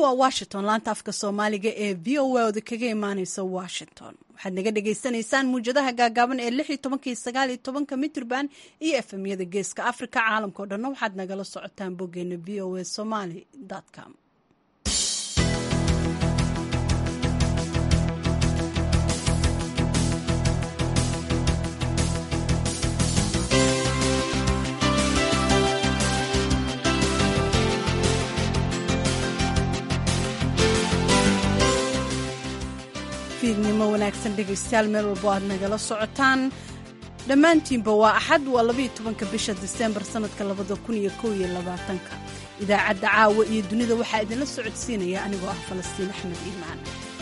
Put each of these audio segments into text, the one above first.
waa washington laanta afka soomaaliga ee v o a oda kaga imaaneysa washington waxaad naga dhagaysanaysaan muwjadaha gaagaaban ee lix iyo tobankii sagaal iyo tobanka mitrban iyo efemyada geeska africa caalamkao dhanna waxaad nagala socotaan boggeena v o a somaly com fiidnimo wanaagsan dhegaystayaal meel walbo aad nagala socotaan dhammaantiinba waa axad waa labaiyo tobanka bisha diseembar sannadka labada kun iyo kow iyo labaatanka idaacadda caawa iyo dunida waxaa idinla socodsiinaya anigoo ah falastiin axmed iimaan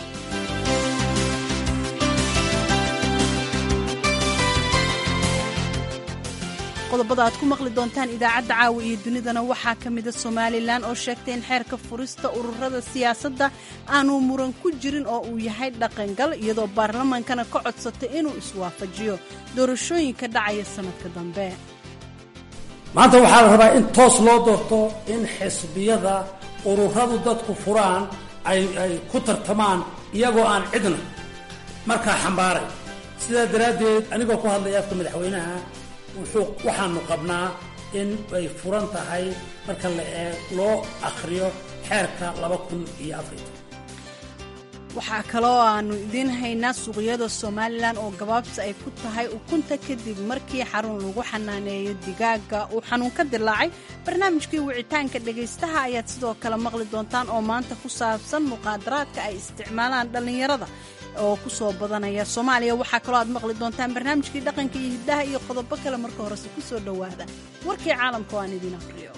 qodobada aad ku maqli doontaan idaacadda caawa iyo dunidana waxaa ka mida somalilan oo sheegtay in xeerka furista ururada siyaasadda aanu muran ku jirin oo uu yahay dhaqangal iyadoo baarlamaankana ka codsatay inuu iswaafajiyo doorashooyinka dhacaya sannadka dambe maanta waxaa la rabaa in toos loo doorto in xisbiyada ururadu dadku furaan ay ay ku tartamaan iyagoo aan cidna markaa xambaaray sidaa daraaddeed anigoo ku hadlaya afka madaxweynaha wuxuu waxaanu qabnaa in ay furan tahay marka la eeg loo akhriyo xeerka laba kun iyo afariy waxaa kaloo aanu idiin haynaa suuqyada somalilan oo gabaabsi ay ku tahay ukunta kadib markii xarun lagu xanaaneeyo digaaga uu xanuun ka dilaacay barnaamijkii wicitaanka dhegaystaha ayaad sidoo kale maqli doontaan oo maanta ku saabsan muqaadaraadka ay isticmaalaan dhallinyarada oo ku soo badanaya soomaaliya waxaa kaloo aad maqli doontaan barnaamijkii dhaqanka iyo hiddaha iyo qodobo kale marka horese ku soo dhowaada warkii caalamka oo aan idiin aqriyo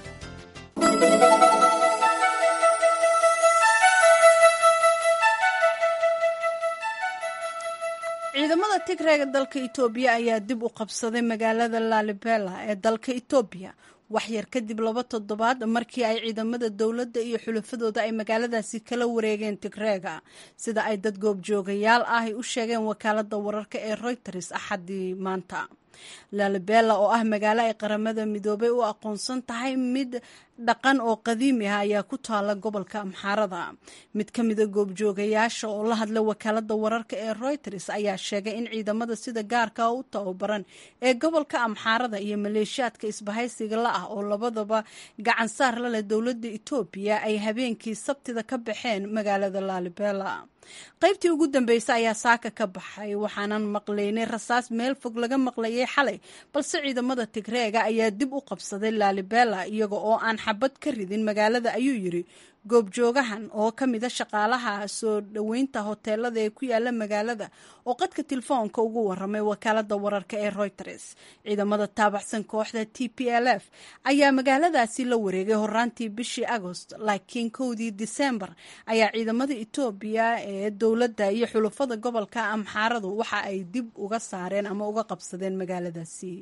ciidamada tigreega dalka itoobiya ayaa dib u qabsaday magaalada lalibela ee dalka itoobiya waxyar kadib laba toddobaad markii ay ciidamada dowladda iyo xulafadooda ay magaaladaasi kala wareegeen tigreega sida ay dad goobjoogayaal ah ay u sheegeen wakaalada wararka ee royters axadii maanta lalibela oo ah magaalo ay qaramada midoobay u aqoonsan tahay mid dhaqan oo qadiimi ah ayaa ku taala gobolka amxaarada mid ka mida goobjoogayaasha oo la hadla wakaalada wararka ee royters ayaa sheegay in ciidamada sida gaarka u tababaran ee gobolka amxaarada iyo maleeshiyaadka isbahaysiga la ah oo labadaba gacan saar la leh dowladda etoobiya ay habeenkii sabtida ka baxeen magaalada lalibela qaybtii ugu dambeysay ayaa saaka ka baxay waxaanan maqlaynay rasaas meel fog laga maqlayay xalay balse ciidamada tigreega ayaa dib u qabsaday lalibela iyaga oo aan xabad ka ridin magaalada ayuu yiri goobjoogahan oo ka mida shaqaalaha soo dhoweynta hoteelada ee ku yaala magaalada oo qadka telefoonka ugu waramay wakaalada wararka ee reuters ciidamada taabacsan kooxda t p l f ayaa magaaladaasi la wareegay horaantii bishii agost laakiin kowdii disembar ayaa ciidamada etoobiya ee dowladda iyo xulufada gobolka amxaaradu waxa ay dib uga saareen ama uga qabsadeen magaaladaasi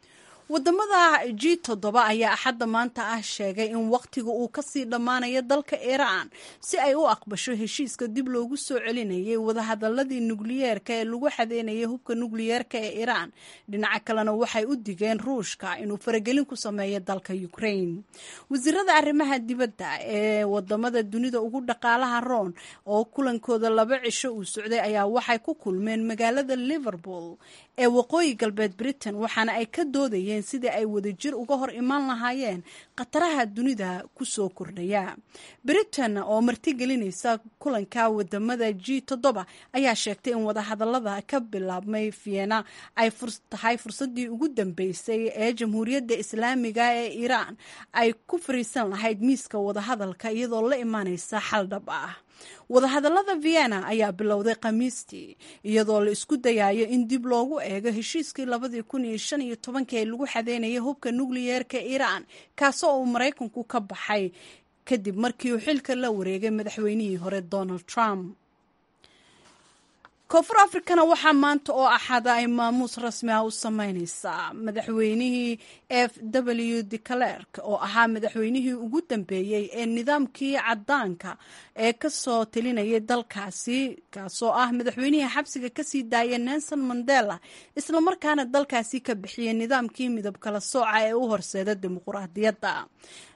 wadamada g toddoba ayaa axadda maanta ah sheegay in wakhtiga uu kasii dhammaanayo dalka iiraan si ay u aqbasho heshiiska dib loogu soo celinayay wadahadaladii nukliyeerka ee lagu xadeynayay hubka nukliyeerka ee iiraan dhinaca kalena waxay u digeen ruushka inuu faragelin ku sameeyo dalka ukraine wasiirada arrimaha dibadda ee wadamada dunida ugu dhaqaalaha roon oo kulankooda laba cisho uu socday ayaa waxay ku kulmeen magaalada liverpool ee waqooyi galbeed britain waxaana ay ka doodayeen sidii ay wadajir uga hor imaan lahaayeen khataraha dunida ku soo kordhaya britain oo martigelinaysa kulanka wadamada g toddoba ayaa sheegtay in wadahadalada ka bilaabmay vienna ay tahay fursadii ugu dambeysay ee jamhuuriyadda islaamiga ee iiraan ay ku fariisan lahayd miiska wadahadalka iyadoo la imaaneysa xal dhab ah wadahadalada vienna ayaa bilowday khamiistii iyadoo la isku dayayo in dib loogu eego heshiiskii labadii kun iyo shan iyo tobankii ee lagu xadeynayay hubka nukliyeerka iiraan kaasoo uu maraykanku ka baxay kadib markii uu xilka la wareegay madaxweynihii hore donald trump koonfur africana waxaa maanta oo axada ay maamuus rasmi ah u sameyneysaa madaxweynihii f w de clerk oo ahaa madaxweynihii ugu dambeeyey ee nidaamkii cadaanka ee kasoo talinayay dalkaasi kaasoo ah madaxweynihii xabsiga kasii daaya nelson mandela islamarkaana dalkaasi ka bixiyay nidaamkii midab kala sooca ee u horseeda dimuquraadiyadda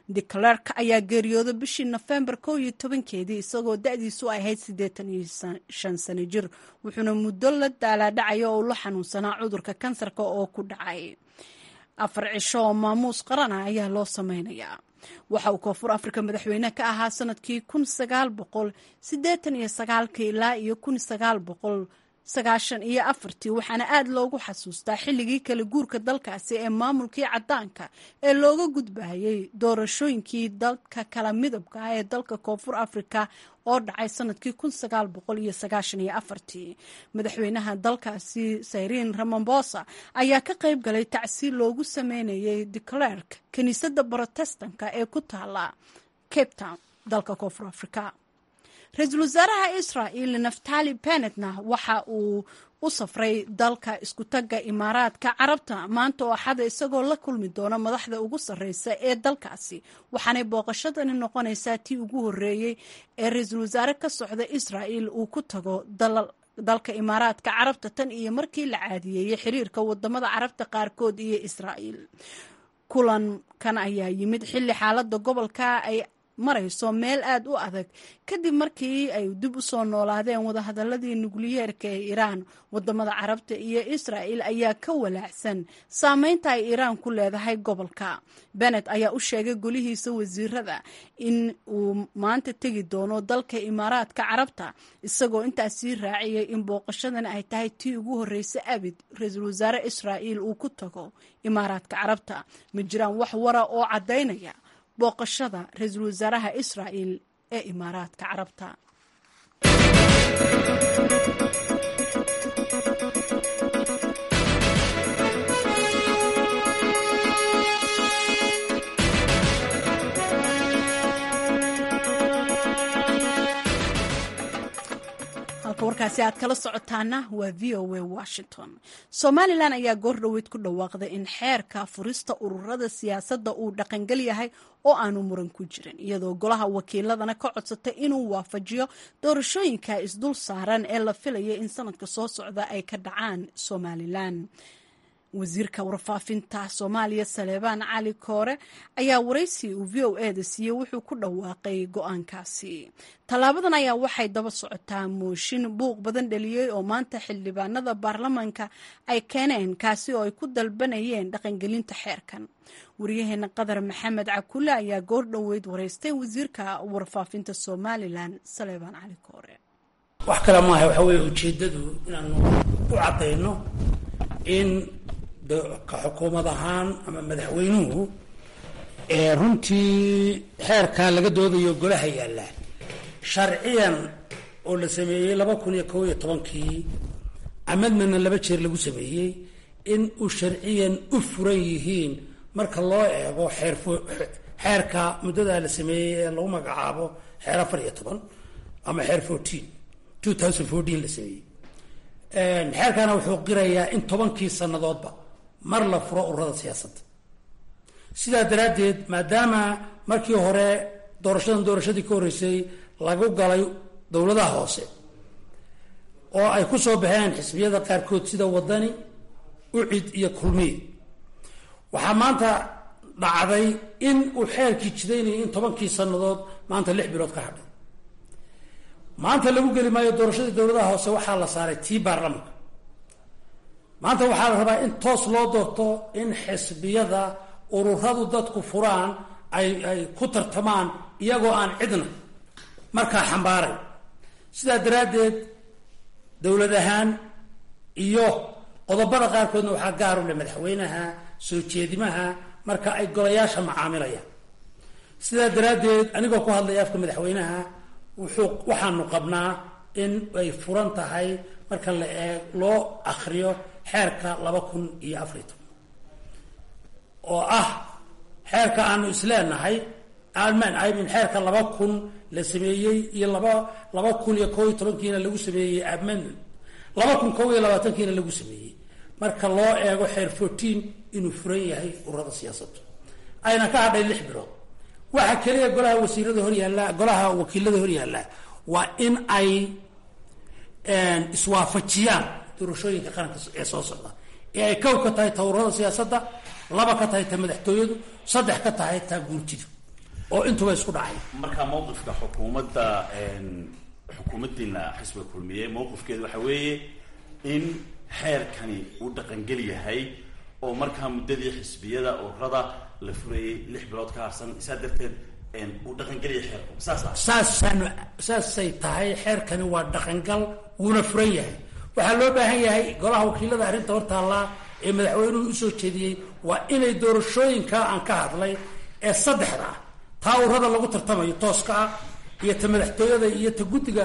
declerk ayaa geeriyooday bishii nofembar kow iyo tobankeedii isagoo da-diisu ahayd siddeetan iyo shan sano jir wuxuuna muddo la daalaadhacaya oo la xanuunsanaa cudurka kansarka oo ku dhacay afar cisho oo maamuus qarana ayaa loo sameynayaa waxa uu koonfur afrika madaxweyne ka ahaa sanadkii kun sagaal boqol siddeetan iyo sagaalkii ilaa iyo kun sagaal boqol sagaashan iyo afartii waxaana aad loogu xasuustaa xilligii kala guurka dalkaasi ee maamulkii caddaanka ee looga gudbayay doorashooyinkii dalka kala midabka ah ee dalka koonfur afrika oo dhacay sanadkii kun sagaal boqol iyo sagaashan iyo afartii madaxweynaha dalkaasi sayriin ramambosa ayaa ka qayb galay tacsiil loogu sameynayay declerk kiniisadda brotestanka ee ku taala cape town dalka koonfur afrika ra-iisul wasaaraha israa'il naftali benetna waxa uu u safray dalka iskutagga imaaraadka carabta maanta oo axada isagoo la kulmi doona madaxda ugu sarreysa ee dalkaasi waxaanay booqashadani noqonaysaa tii ugu horreeyey ee ra-iisul wasaare ka socda israa'il uu ku tago dalka imaaraadka carabta tan iyo markii la caadiyeeyey xiriirka wadamada carabta qaarkood iyo israa'il kulankan ayaa yimid xilli xaaladda gobolka ay marayso meel aad u adag kadib markii ay dib u soo noolaadeen wadahadaladii nukliyeerka ee iiraan wadamada carabta iyo israa'il ayaa ka walaacsan saameynta ay iiraan ku leedahay gobolka benet ayaa u sheegay golihiisa wasiirada in uu maanta tegi doono dalka imaaraadka carabta isagoo intaas sii raaciyay in booqashadan ay tahay tii ugu horreysa abid ra-iisul wasaare israa'il uu ku tago imaaraadka carabta ma jiraan wax wara oo caddaynaya booqashada ra-iisul wasaaraha israa'il ee imaaraadka carabta halka warkaasi aad kala socotaana waa v o a washington somalilan ayaa goor dhoweyd ku dhawaaqday in xeerka furista ururada siyaasadda uu dhaqangel yahay oo aanu muran ku jirin iyadoo golaha wakiiladana ka codsatay inuu waafajiyo doorashooyinka isdul saaran ee la filaya in sanadka soo socda ay ka dhacaan somalilan wasiirka warfaafinta soomaaliya saleebaan cali koore ayaa waraysi uu v o e da siiyey wuxuu ku dhawaaqay go-aankaasi tallaabadan ayaa waxay daba socotaa mooshin buuq badan dhaliyey oo maanta xildhibaanada baarlamaanka ay keeneen kaasi oo ay ku dalbanayeen dhaqangelinta xeerkan waryaheena qadar maxamed cakule ayaa goor dhoweyd waraystay wasiirka warfaafinta somalilan saleebaan cali koore wax kale maaha waxa weeye ujeeddadu inaanu u caddayno in ka xukuumad ahaan ama madaxweynuhu ee runtii xeerkaa laga doodayo golaha yaalla sharciyan oo la sameeyey laba kun iyo kob iyo tobankii amadmana laba jeer lagu sameeyey in uu sharciyan u furan yihiin marka loo eego xeer xeerka muddadaa la sameeyey ee lagu magacaabo xeer afar iyo toban ama xeer fourteen two thousand fourteen la sameeyey xeerkaana wuxuu qirayaa in tobankii sannadoodba mar la furo ururada siyaasadda sidaa daraaddeed maadaama markii hore doorashadan doorashadii ka horreysay lagu galay dowladaha hoose oo ay ku soo baxeen xisbiyada qaarkood sida wadani ucid iyo kulmiye waxaa maanta dhacday in uu xeerkii jidaynayay in tobankii sannadood maanta lix bilood ka hadhay maanta lagu geli maayo doorashadii dowladaha hoose waxaa la saaray tii baarlamanka maanta waxaa la rabaa in toos loo doorto in xisbiyada ururadu dadku furaan ay ay ku tartamaan iyagoo aan cidna markaa xambaaray sidaa daraaddeed dowlad ahaan iyo qodobada qaarkoodna waxaa gaar u leh madaxweynaha soo jeedimaha marka ay golayaasha macaamilayaan sidaa daraaddeed anigoo ku hadlaya afka madaxweynaha wuxuu waxaanu qabnaa in ay furan tahay marka la eeg loo akriyo xeerka laba kun iyo afariy toban oo ah xeerka aanu isleenahay alman imin xeerka laba kun la sameeyey iyo laba laba kun iyo kob iyo tobankiina lagu sameeyey amendment laba kun kob iyo labaatankiina lagu sameeyey marka loo eego xeer fourteen inuu furan yahay ururada siyaasaddu ayna ka hadhay lix bilood waxa keliya golaha wasiirada hor yaalla golaha wakiilada hor yaalla waa in ay iswaafajiyaan doorashooyinka qaranka ee soo socda ee ay kow ka tahay ta ururada siyaasadda laba ka tahay ta madaxtooyadu saddex ka tahay taa guurtidu oo intuba isku dhacay marka mawqifka xukuumadda xukuumaddiina xisbiga kulmiye mawqifkeedu waxa weeye in xeerkani uu dhaqangel yahay oo markaa muddadii xisbiyada ururada la furayay lix bilood ka harsan saa darteed uu dhaqangelaya xeerku saas ah saasaan saasay tahay xeerkani waa dhaqangal wuuna furan yahay waxaa loo baahan yahay golaha wakiilada arrinta hortaallaa ee madaxweynuhu usoo jeediyey waa inay doorashooyinka aan ka hadlay ee saddexda ah taa ururada lagu tartamayo tooska ah iyo ta madaxtooyada iyo ta guddiga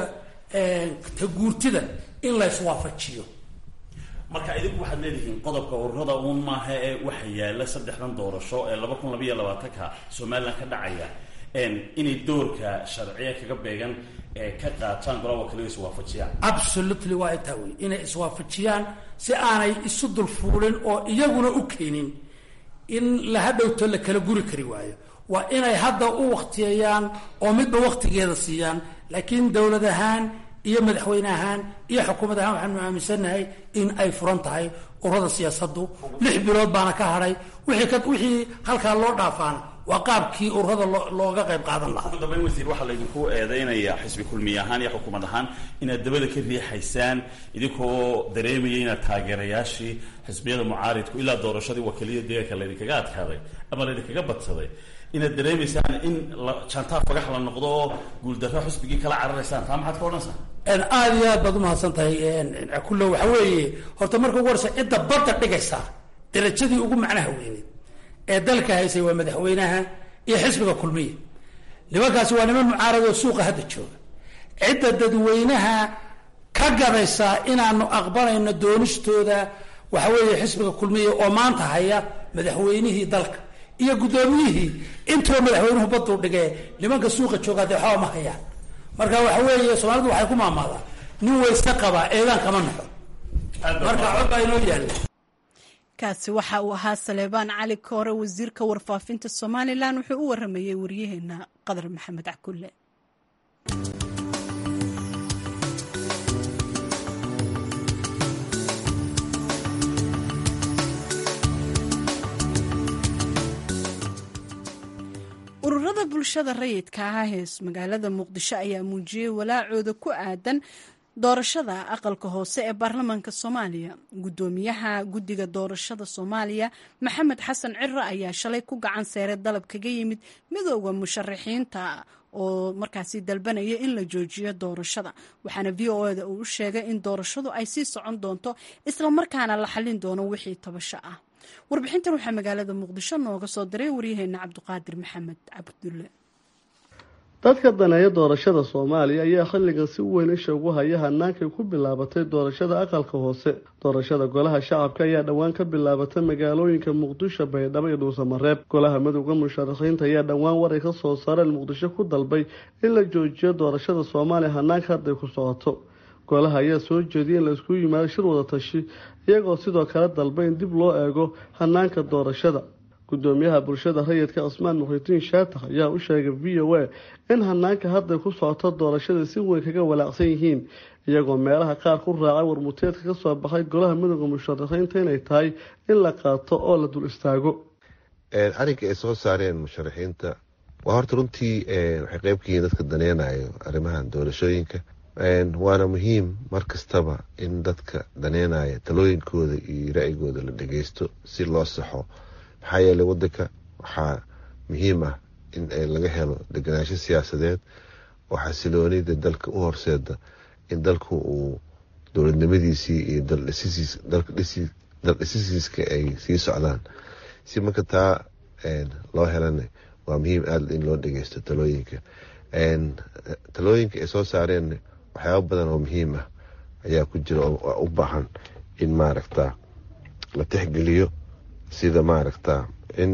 ta guurtida in la iswaafajiyo marka idinku waxaad leedihiin qodobka ururada uun maaha ee waxa yaala saddexdan doorasho ee laba kun labaiyo labaatanka somalilan ka dhacaya inay doorka sharciya kaga beegan ka qaataan golaha wakiilada iswaafajiyaan absolutely waa intaa wey inay iswaafajiyaan si aanay isu dulfuulin oo iyaguna u keenin in la hadhowto la kala guri kari waayo waa inay hadda u waktiyeeyaan oo midba waktigeeda siiyaan laakiin dowlad ahaan iyo madaxweyne ahaan iyo xukuumad ahaan waxaanu aaminsannahay in ay furan tahay ururada siyaasaddu lix bilood baana ka hadhay wixii ka wixii halkaa loo dhaafaana waa qaabkii ururada loo looga qayb qaadan lahaa ugu dambeyn wasiir waxaa laydinku eedeynayaa xisbi kulmiye ahaan iyo xukuumad ahaan inaad dabada ka riixaysaan idinkoo dareemaya inaad taageerayaashii xisbiyada mucaaridku ilaa doorashadii wakiiliyada deegaanka laydinkaga adkaaday ama laydinkaga badsaday inaad dareemaysaan in jantaa fagax la noqdo oo guuldarro xisbigii kala cararaysaan taa maxaad ka odhanaysaa aada iyo aad baad umahadsan tahay kullo waxa weeye horta marka ugu horeysa cidda badda dhigaysa darajadii ugu macnaha weyneed ee dalka haysay waa madaxweynaha iyo xisbiga kulmiya nimankaasi waa niman mucaarad oo suuqa hadda jooga cidda dadweynaha ka gadaysa inaanu aqbalayno doonistooda waxa weeye xisbiga kulmiya oo maanta haya madaxweynihii dalka iyo guddoomiyihii intuba madaxweynuhu baduu dhigee nimanka suuqa joogaa dee waxba ma hayaan marka waxa weeye soomaalidu waxay ku maamaadaa nin wayse qabaa eedaan kama naxo marka codbaa inoo yaalla kaasi waxa uu ahaa saleebaan cali koore wasiirka warfaafinta somalilan wuxuu u waramayey waryaheena qadar maxamed cakulle ururada bulshada rayidka ah ee magaalada muqdisho ayaa muujiyey walaacooda ku aadan doorashada aqalka hoose ee baarlamaanka soomaaliya guddoomiyaha guddiga doorashada soomaaliya maxamed xasan ciro ayaa shalay ku gacan seeray dalab kaga yimid midooda musharaxiinta oo markaasi dalbanaya in la joojiyo doorashada waxaana v o eda uu u sheegay in doorashadu ay sii socon doonto islamarkaana la xallin doono wixii tabasho ah warbixintan waxaa magaalada muqdisho nooga soo diray waryaheena cabdiqaadir maxamed cabdulle dadka daneeya doorashada soomaaliya ayaa xilligan si weyn isha ugu haya hanaankay ku bilaabatay doorashada aqalka hoose doorashada golaha shacabka ayaa dhowaan ka bilaabatay magaalooyinka muqdisho baydhabo iyo dhuusamareeb golaha midowda musharaxiinta ayaa dhowaan waray ka soo saareen muqdisho ku dalbay in la joojiyo doorashada soomaaliya hanaanka hadday ku socoto golaha ayaa soo jeediyay in laisku yimaado shir wada tashi iyagoo sidoo kale dalba in dib loo eego hanaanka doorashada gudoomiyaha bulshada rayidka cismaan muxidiin shaatax ayaa u sheegay v o a in hanaanka hadday ku socoto doorashada si weyn kaga walaacsan yihiin iyagoo meelaha qaar ku raacay warmuteedka kasoo baxay golaha midooda musharaxiinta inay tahay in la qaato oo la dul istaago arrinka ay soo saareen musharaxiinta waa horta runtii waxay qeyb ka yihiin dadka daneynayo arrimahan doorashooyinka waana muhiim mar kastaba in dadka daneynaya talooyinkooda iyo ra-yigooda la dhageysto si loo saxo maxaa yeelay wadanka waxaa muhiim ah in laga helo deganaansho siyaasadeed oo xasiloonida dalka u horseeda in dalku uu dowladnimadiisii iyo daldhisisiiska ay sii socdaan si marka taa loo helana waa muhiim aada in loo dhageysto talooyinka talooyinka ay soo saareen waxyaaba badan oo muhiim ah ayaa ku jira oo u baahan in maaragta la tixgeliyo sida maaragta in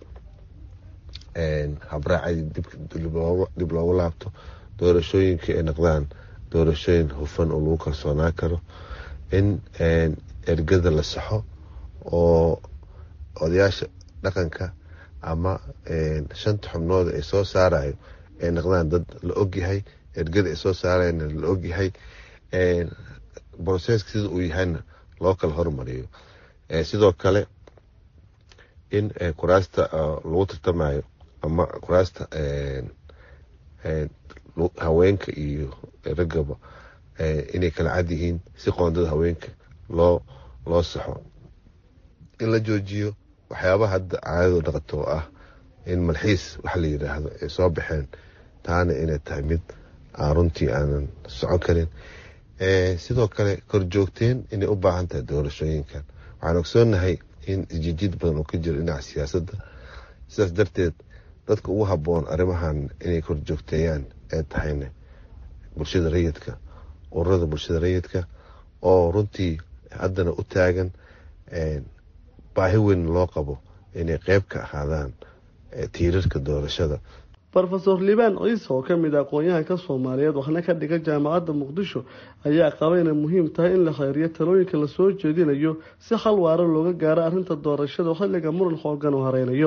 habraacadi dib loogu laabto doorashooyinka ay noqdaan doorashooyin hufan oo lagu kalsoonaan karo in ergada la saxo oo odayaasha dhaqanka ama shanta xubnood ay soo saarayo ay noqdaan dad la ogyahay ergada ay soo saarayna la ogyahay broseska sida uu yahayna loo kala hormariyo sidoo kale in kuraasta lagu tartamayo ama kuraasta haweenka iyo raggaba inay kala cad yihiin si qoondada haweenka loo loo saxo in la joojiyo waxyaabaha hadda caadado dhaqato oo ah in malxiis waxa la yidhaahdo ay soo baxeen taana inay tahay mid aan runtii aanan socon karin sidoo kale korjoogteen inay u baahan tahay doorashooyinkan waxaan ogsoonahay in isjijiid badan oo ka jiro dhinaca siyaasadda sidaas darteed dadka ugu habboon arrimahan inay korjoogteeyaan ee tahayna bulshada rayidka ururada bulshada rayidka oo runtii haddana u taagan baahi weyn loo qabo inay qeyb ka ahaadaan tiirarka doorashada rofeor liibaan ciise oo kamid a aqoon-yahanka soomaaliyeed waxna ka dhiga jaamacadda muqdisho ayaa qaba inay muhiim tahay in la kheyriyo talooyinka lasoo jeedinayo si xal waaro looga gaaro arrinta doorashada xilliga muran xoogan oo hareynayo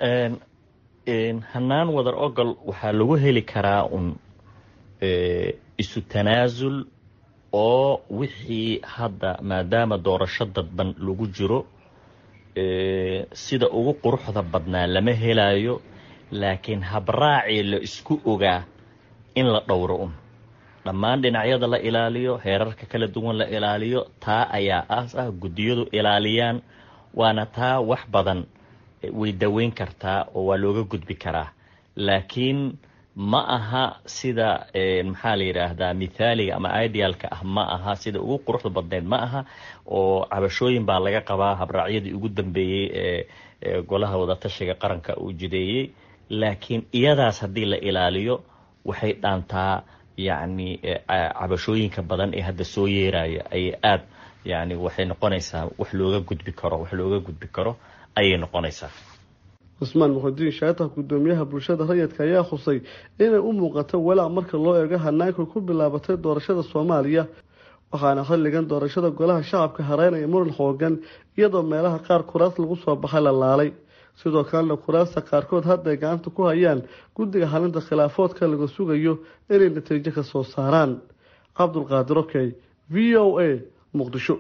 hanaan wadar ogol waxaa lagu heli karaa un isu tanaasul oo wixii hadda maadaama doorasho dadban lagu jiro sida ugu quruxda badnaa lama helayo laakiin habraacii la isku ogaa in la dhowro un dhammaan dhinacyada la ilaaliyo heerarka kala duwan la ilaaliyo taa ayaa aas ah guddiyadu ilaaliyaan waana taa wax badan way daweyn kartaa oo waa looga gudbi karaa laakiin ma aha sida maxaa la yidhaahdaa mithaaliga ama idealka ah ma aha sida ugu quruxda badneyd ma aha oo cabashooyin baa laga qabaa habraacyadii ugu dambeeyey ee golaha wadatashiga qaranka uu jideeyey laakiin iyadaas haddii la ilaaliyo waxay dhaantaa yacni cabashooyinka badan ee hadda soo yeeraya ayay aad yani waxay noqonaysaa wax looga gudbi karo wax looga gudbi karo ayay noqonaysaa cusmaan muxudiin shaatax guddoomiyaha bulshada rayidka ayaa khusay inay u muuqato walaac marka loo eego hanaanka ku bilaabatay doorashada soomaaliya waxaana xilligan doorashada golaha shacabka hareynaya muran xoogan iyadoo meelaha qaar kuraas lagu soo baxay la laalay sidoo kalena kuraasta qaarkood hadda ay gacanta ku hayaan guddiga xalinta khilaafoodka laga sugayo inay natiijo ka soo saaraan cabdulqaadir okey v o a muqdisho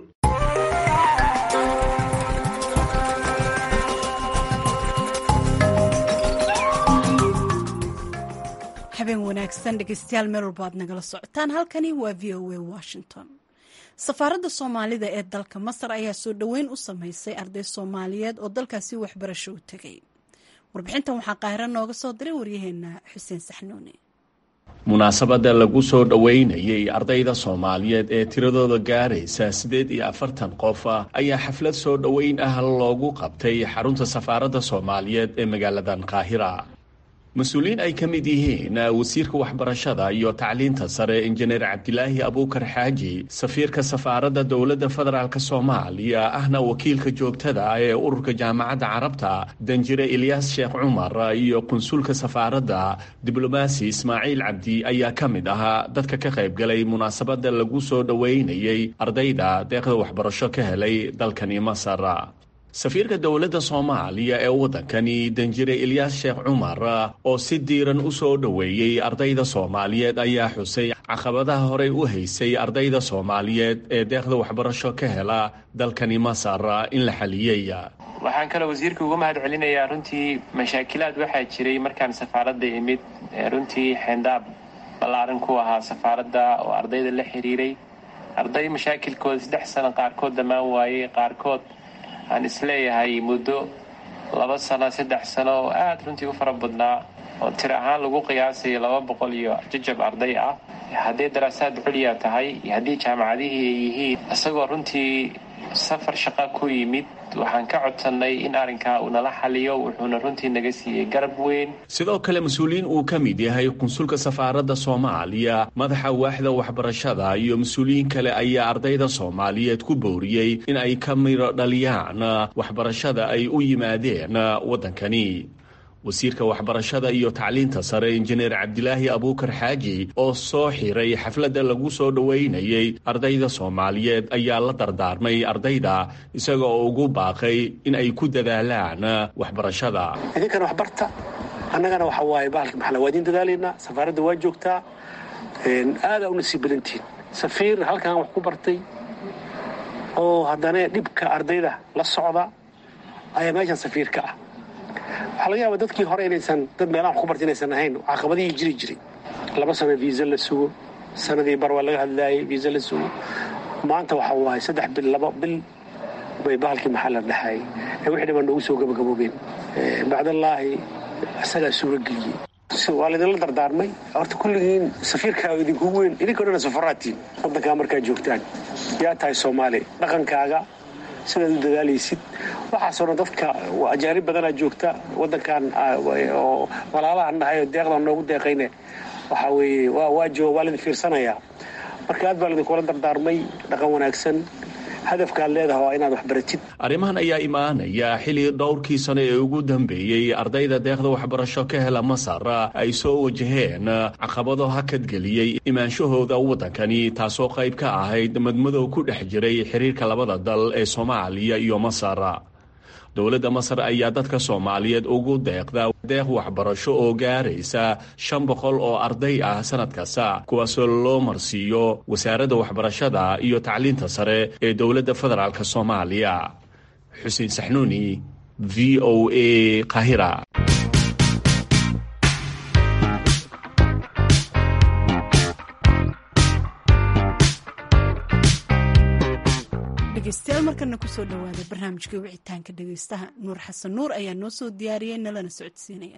habeen wanaagsan dhegeystayaal meel walba aad nagala socotaan halkani waa v o a washington safaaradda soomaalida ee dalka masar ayaa soo dhoweyn u sameysay arday soomaaliyeed oo dalkaasi waxbarasho u tegay warbixintan waxaa qaahiro nooga soo diray waryaheena xuseen saxnuuni munaasabadda lagu soo dhoweynayay ardayda soomaaliyeed ee tiradooda gaaraysa siddeed iyo afartan qof ayaa xaflad soo dhoweyn ah loogu qabtay xarunta safaaradda soomaaliyeed ee magaaladan qaahira mas-uuliyiin ay ka mid yihiin wasiirka waxbarashada iyo tacliinta sare injineer cabdilaahi abuukar xaaji safiirka safaaradda dowladda federaalk soomaaliya ahna wakiilka joogtada ee ururka jaamacadda carabta danjire ilyaas sheekh cumar iyo qunsulka safaaradda diblomaasi ismaaciil cabdi ayaa ka mid ahaa dadka ka qaybgalay munaasabadda lagu soo dhoweynayay ardayda deeqda waxbarasho ka helay dalkani masar safiirka dowladda soomaaliya ee waddankani danjire ilyaas sheekh cumar oo si diiran u soo dhoweeyey ardayda soomaaliyeed ayaa xusay caqabadaha horey u haysay ardayda soomaaliyeed ee deeqda waxbarasho ka hela dalkani masar in la xaliyey waxaan kaloo wasiirka uga mahad celinayaa runtii mashaakilaad waxaa jiray markaan safaaradda imid runtii xeendaab ballaaran ku ahaa safaaradda oo ardayda la xiriiray arday mashaakilkooda saddex sano qaarkood dhammaan waayey qaarkood aan isleeyahay muddo laba sano saddex sano oo aada runtii u fara badnaa oo tir ahaan lagu qiyaasayo laba boqol iyo jajab arday ah hadday daraasaad culya tahay iyo haddii jaamacadihii ay yihiin isagoo runtii safar shaqa ku yimid waxaan ka codsannay in arrinkaa uu nala xaliyo wuxuuna runtii naga siiyey garab weyn sidoo kale mas-uuliyiin uu ka mid yahay qunsulka safaaradda soomaaliya madaxa waaxda waxbarashada iyo mas-uuliyiin kale ayaa ardayda soomaaliyeed ku booriyey in ay ka midho dhaliyaan waxbarashada ay u yimaadeen waddankani wasiirka waxbarashada iyo tacliinta sare injineer cabdilaahi abuukar xaaji oo soo xiray xafladda lagu soo dhoweynayay ardayda soomaaliyeed ayaa la dardaarmay ardayda isaga oo ugu baaqay in ay ku dadaalaan waxbarashada idinkana waxbarta annagana waxa waaye bahalka maxala waa idiin dadaalaynaa safaaradda waa joogtaa aadaa u nasiib badantihin safiir halkan wax ku bartay oo haddana dhibka ardayda la socda ayaa meeshan safiirka ah waxaa laga yaaba dadkii hore inaysan dad meelaha ku barta inaysan ahayn caqabadihii jiri jiray laba sano viisa la sugo sanadii bar waa laga hadlaayay viisa la sugo maanta waxa waaye saddex bil laba bil bay bahalkii maxaa la dhaxay ee wixii dhiban noogu soo gabagaboobeen bacdallaahi isagaa suuro geliyey waa laydinla dardaarmay horta kulligiin safiirkaaga idinkugu weyn idinkao dhan safaraatiin waddankaa markaa joogtaan yaa tahay soomaali dhaqankaaga sidaad u dadaalaysid waxaasoo dhan dadka ajaanib badanaa joogta waddankan oo walaalahan nahay oo deeqdan noogu deeqayne waxaa weeye waa jooga waa laydin fiirsanayaa marka aad baa laidinkula dardaarmay dhaqan wanaagsan hadafkaad leedaha waa inaad wax baratid arrimahan ayaa imaanaya xilli dhowrkii sano ee ugu dambeeyey ardayda deeqda waxbarasho ka hela masar ay soo wajaheen caqabado hakadgeliyey imaanshahooda waddankani taasoo qayb ka ahayd madmadow ku dhex jiray xiriirka labada dal ee soomaaliya iyo masar dowladda masar ayaa dadka soomaaliyeed ugu deeqda deeq waxbarasho oo gaaraysa shan boqol oo arday ah sanad kasta kuwaasoo loo marsiiyo wasaaradda waxbarashada iyo tacliinta sare ee dowladda federaalk soomaaliya xuseen saxnuuni v o a qahira dhegeystayaal markana kusoo dhawaada barnaamijkii wicitaanka dhegeystaha nuur xasan nuur ayaa noo soo diyaariyey nalana socodsiinaya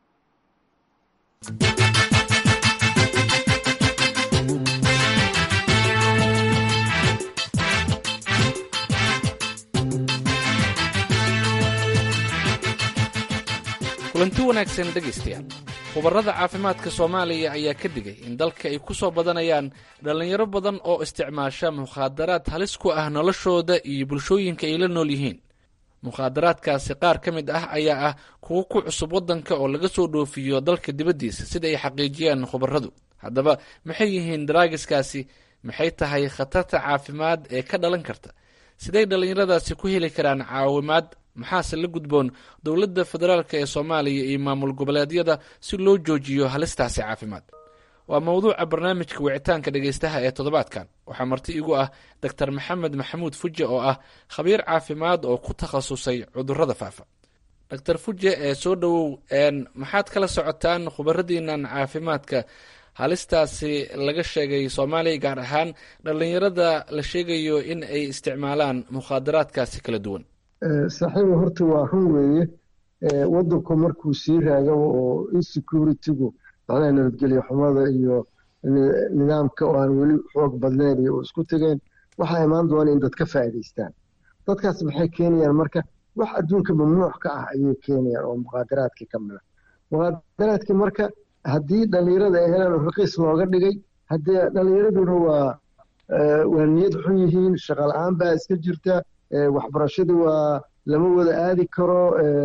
kulanti wanaagsan dhegaystayaal khubarada caafimaadka soomaaliya ayaa ka digay in dalka ay ku soo badanayaan dhallinyaro badan oo isticmaasha mukhaadaraad halis ku ah noloshooda iyo bulshooyinka ay la nool yihiin mukhaadaraadkaasi qaar ka mid ah ayaa ah kuwo ku cusub waddanka oo laga soo dhoofiyo dalka dibaddiisa sida ay xaqiijiyaan khubaradu haddaba maxay yihiin daraagiskaasi maxay tahay khatarta caafimaad ee ka dhalan karta siday dhallinyaradaasi ku heli karaan caawimaad maxaase la gudboon dowladda federaalk ee soomaaliya iyo maamul goboleedyada si loo joojiyo halistaasi caafimaad waa mowduuca barnaamijka wicitaanka dhegeystaha ee toddobaadkan waxaa marti igu ah doctor maxamed maxamuud fuje oo ah khabiir caafimaad oo ku takhasusay cudurada faafa doctor fuje ee soo dhowow maxaad kala socotaan khubaradiinan caafimaadka halistaasi laga sheegay soomaaliya gaar ahaan dhallinyarada la sheegayo in ay isticmaalaan mukhaadaraadkaasi kala duwan saaxiiba horta waa run weeye waddanku markuu sii raagaba oo insecurity-gu macnaha nabadgelyo xumada iyo nidaamka oo aan weli xoog badnayn iyo isku tegeen waxaa imaan doona in dad ka faa'iidaystaan dadkaas maxay keenayaan marka wax adduunka mamnuuc ka ah ayay keenayaan oo muqaadaraadkii ka mida muqaadaraadkii marka haddii dhallinyarada ay helaan raqiis looga dhigay haddee dhallinyaraduna waa waa niyad xun yihiin shaqa la-aan baa iska jirta waxbarashadii waa lama wada aadi karo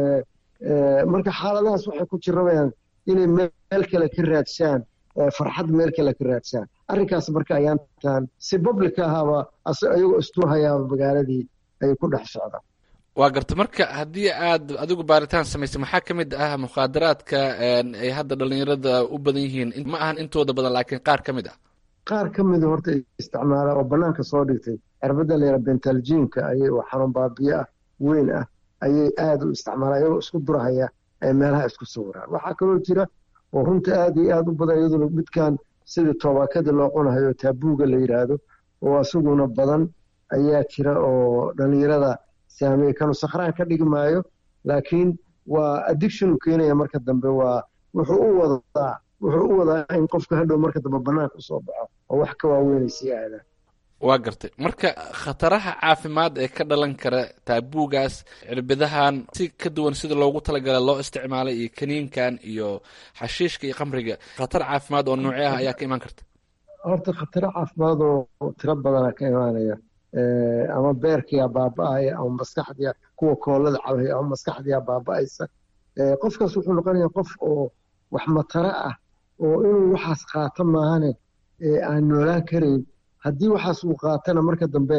marka xaaladahaas waxay ku jirabayaan inay meel kale ka raadsaan farxad meel kale ka raadsaan arrinkaas marka ayaantan si public ahaaba ayagoo istuhayaaba magaaladii ay ku dhex socdaan waa garta marka haddii aad adigu baaritaan samaysay maxaa ka mid ah mukhaadaraadka ay hadda dhallinyarada u badan yihiin ma ahan intooda badan laakiin qaar ka mid ah qaar ka mida horta isticmaalaa oo bannaanka soo dhigtay cirbadda layara bentaljiinka ayay oo xanuun baabiyo ah weyn ah ayay aada u isticmaalaan iyagoo isku durahaya ay meelaha isku sawiraan waxaa kaloo jira oo runta aada iyo aada u badan iyaduna midkan sidii toobakada loo cunahayo taabuuga la yidhaahdo oo isaguna badan ayaa jira oo dhallinyarada saameeye kanu sakhraan ka dhigi maayo laakiin waa addiction u keenaya marka dambe waa wuxuu u wadaa wuxuu u wadaa in qofka hadhow marka dambe bannaanka usoo baxo oo wax ka waaweynay sii aadaan waa gartay marka khataraha caafimaad ee ka dhalan kara taabuugaas cirbidahan si ka duwan sida loogu talagala loo isticmaalay iyo kaniinkan iyo xashiishka iyo khamriga khatar caafimaad oo noocee ah ayaa ka imaan karta horta khataro caafimaad oo tiro badana ka imaanaya ama beerkiyaa baaba-aya ama maskaxdiya kuwa koolada cabaya ama maskaxdiyaa baaba-aysa qofkaas wuxuu noqonaya qof oo wax mataro ah oo inuu waxaas qaato maahane aan noolaan karayn haddii waxaas uu qaatana marka dambe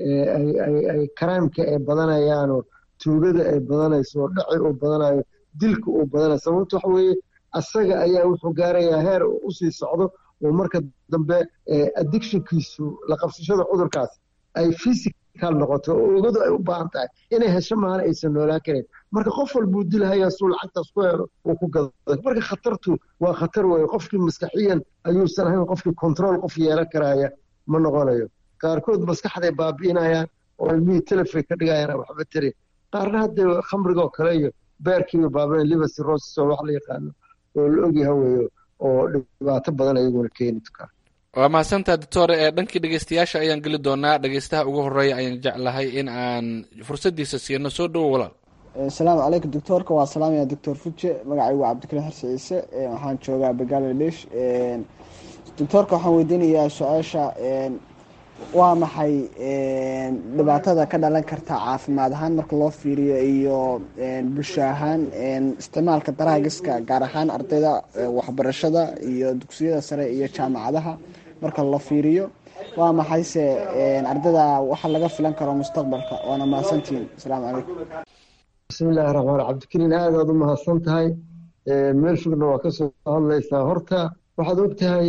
ay karaamka ay badanayaanoo tuugada ay badanayso oo dhaci uu badanayo dilka uu badanayo sababto waxa weeye asaga ayaa wuxuu gaarayaa heer usii socdo oo marka dambe addictionkiisu la qabsashada cudurkaas ay physical noqoto oo ogadu ay u baahan tahay inay hesho maana aysan noolaan karin marka qof walbuu dilhayaa suu lacagtaas ku helo uu ku gado marka khatartu waa khatar weeye qofkii maskaxiyan ayuusan ahayn qofkii control qof yeelan karaya ma noqonayo qaarkood maskaxday baabi'inayaan oo ilmihii telefon ka dhigayaan waxba tiri qaarna hadda khamrigoo kale iyo beerkiiba baabinayan liver cirrhosis oo wax la yaqaano oo la ogyaha weeyo oo dhibaato badan ayaguna keeni kara waa mahadsantaa doctore ee dhankii dhegeystayaasha ayaan geli doonaa dhegeystaha ugu horeeya ayaan jeclahay in aan fursadiisa siino soo dhowo walaal asalaamu calaykum doctoorka waa salaamaya doctor fuje magacaygu waa cabdikariin xarsi ciise waxaan joogaa bangaladesh doctoorka waxaan weydiinayaa su-aasha waa maxay dhibaatada ka dhalan karta caafimaad ahaan marka loo fiiriyo iyo bulsho ahaan isticmaalka daraagiska gaar ahaan ardayda waxbarashada iyo dugsiyada sare iyo jaamacadaha marka la fiiriyo waa maxayse ardayda waxa laga filan karo mustaqbalka waana mahadsantihiin asalaamu calaykum bismillahi raxmaan cabdikariin aad aad u mahadsan tahay meel fogna waa kasoo hadlaysaa horta waxaad og tahay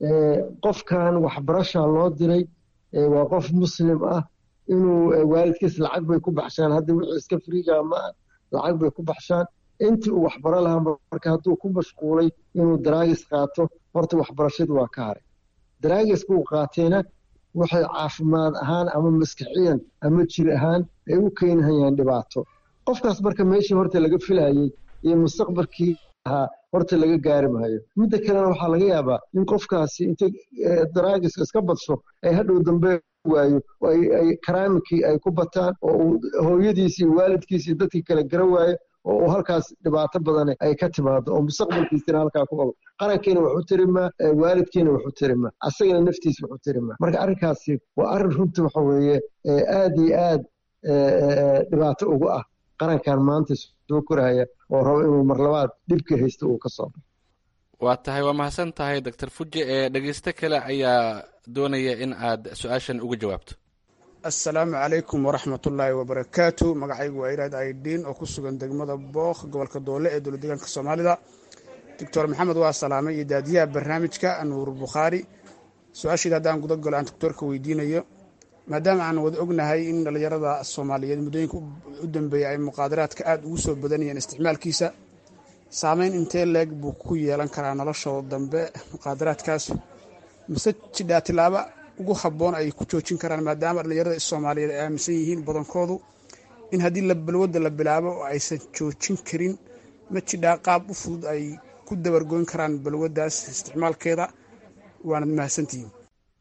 qofkan waxbarasha loo diray waa qof muslim ah inuu waalidkiis lacag bay ku baxshaan hadda wixii iska friiga ma lacag bay ku baxshaan intii uu waxbaro lahaa marka hadduu ku mashquulay inuu daraagis qaato horta waxbarashadu waa ka haray daraagiska uu qaatayna waxay caafimaad ahaan ama maskaxiyan ama jir ahaan ay u keenhayaan dhibaato qofkaas marka meeshii horta laga filayey iyo mustaqbalkii ahaa horta laga gaari maayo midda kalena waxaa laga yaabaa in qofkaasi inta daraagiska iska badsho ay hadhow dambe waayo ay karaamikii ay ku bataan oo uu hooyadiisi iyo waalidkiisi dadkii kale gara waayo oo uu halkaas dhibaato badan ay ka timaado oo mustaqbalkiisina halkaa ku qabo qarankiina waxu tirimaa waalidkiina waxu tirimaa asagana naftiisa waxu tirimaa marka arrinkaasi waa arrin runtii waxa weeye aad iyo aad dhibaato ugu ah qarankan maanta soo koraya oo rabo inuu marlabaad dhibka haysto uu ka soo baxo waa tahay waa mahadsan tahay doctor fuje ee dhegeysto kale ayaa doonaya in aad su-aashan uga jawaabto assalaamu calaykum waraxmatullaahi wabarakaatu magacaygu waa iraad aidiin oo ku sugan degmada bookh gobolka doole ee dowlad deegaanka soomaalida doctor maxamed waa salaamay iyo daadiyaha barnaamijka nuur bukhaari su-aasheeda haddaan guda galo aan doctoorka weydiinayo maadaama aan wada ognahay in dhallinyarada soomaaliyeed muddooyinka u dambeeya ay muqaadaraadka aada ugu soo badanayeen isticmaalkiisa saameyn intee leeg buu ku yeelan karaa noloshooda dambe muqaadaraadkaas mise jidhaa tilaaba ugu habboon ay ku joojin karaan maadaama dhallinyarada soomaaliyeed ay aaminsan yihiin badankoodu in haddii balwadda la bilaabo oo aysan joojin karin ma jidhaa qaab u fudud ay ku dabargoyn karaan balwaddaas isticmaalkeeda waanad mahadsantihiin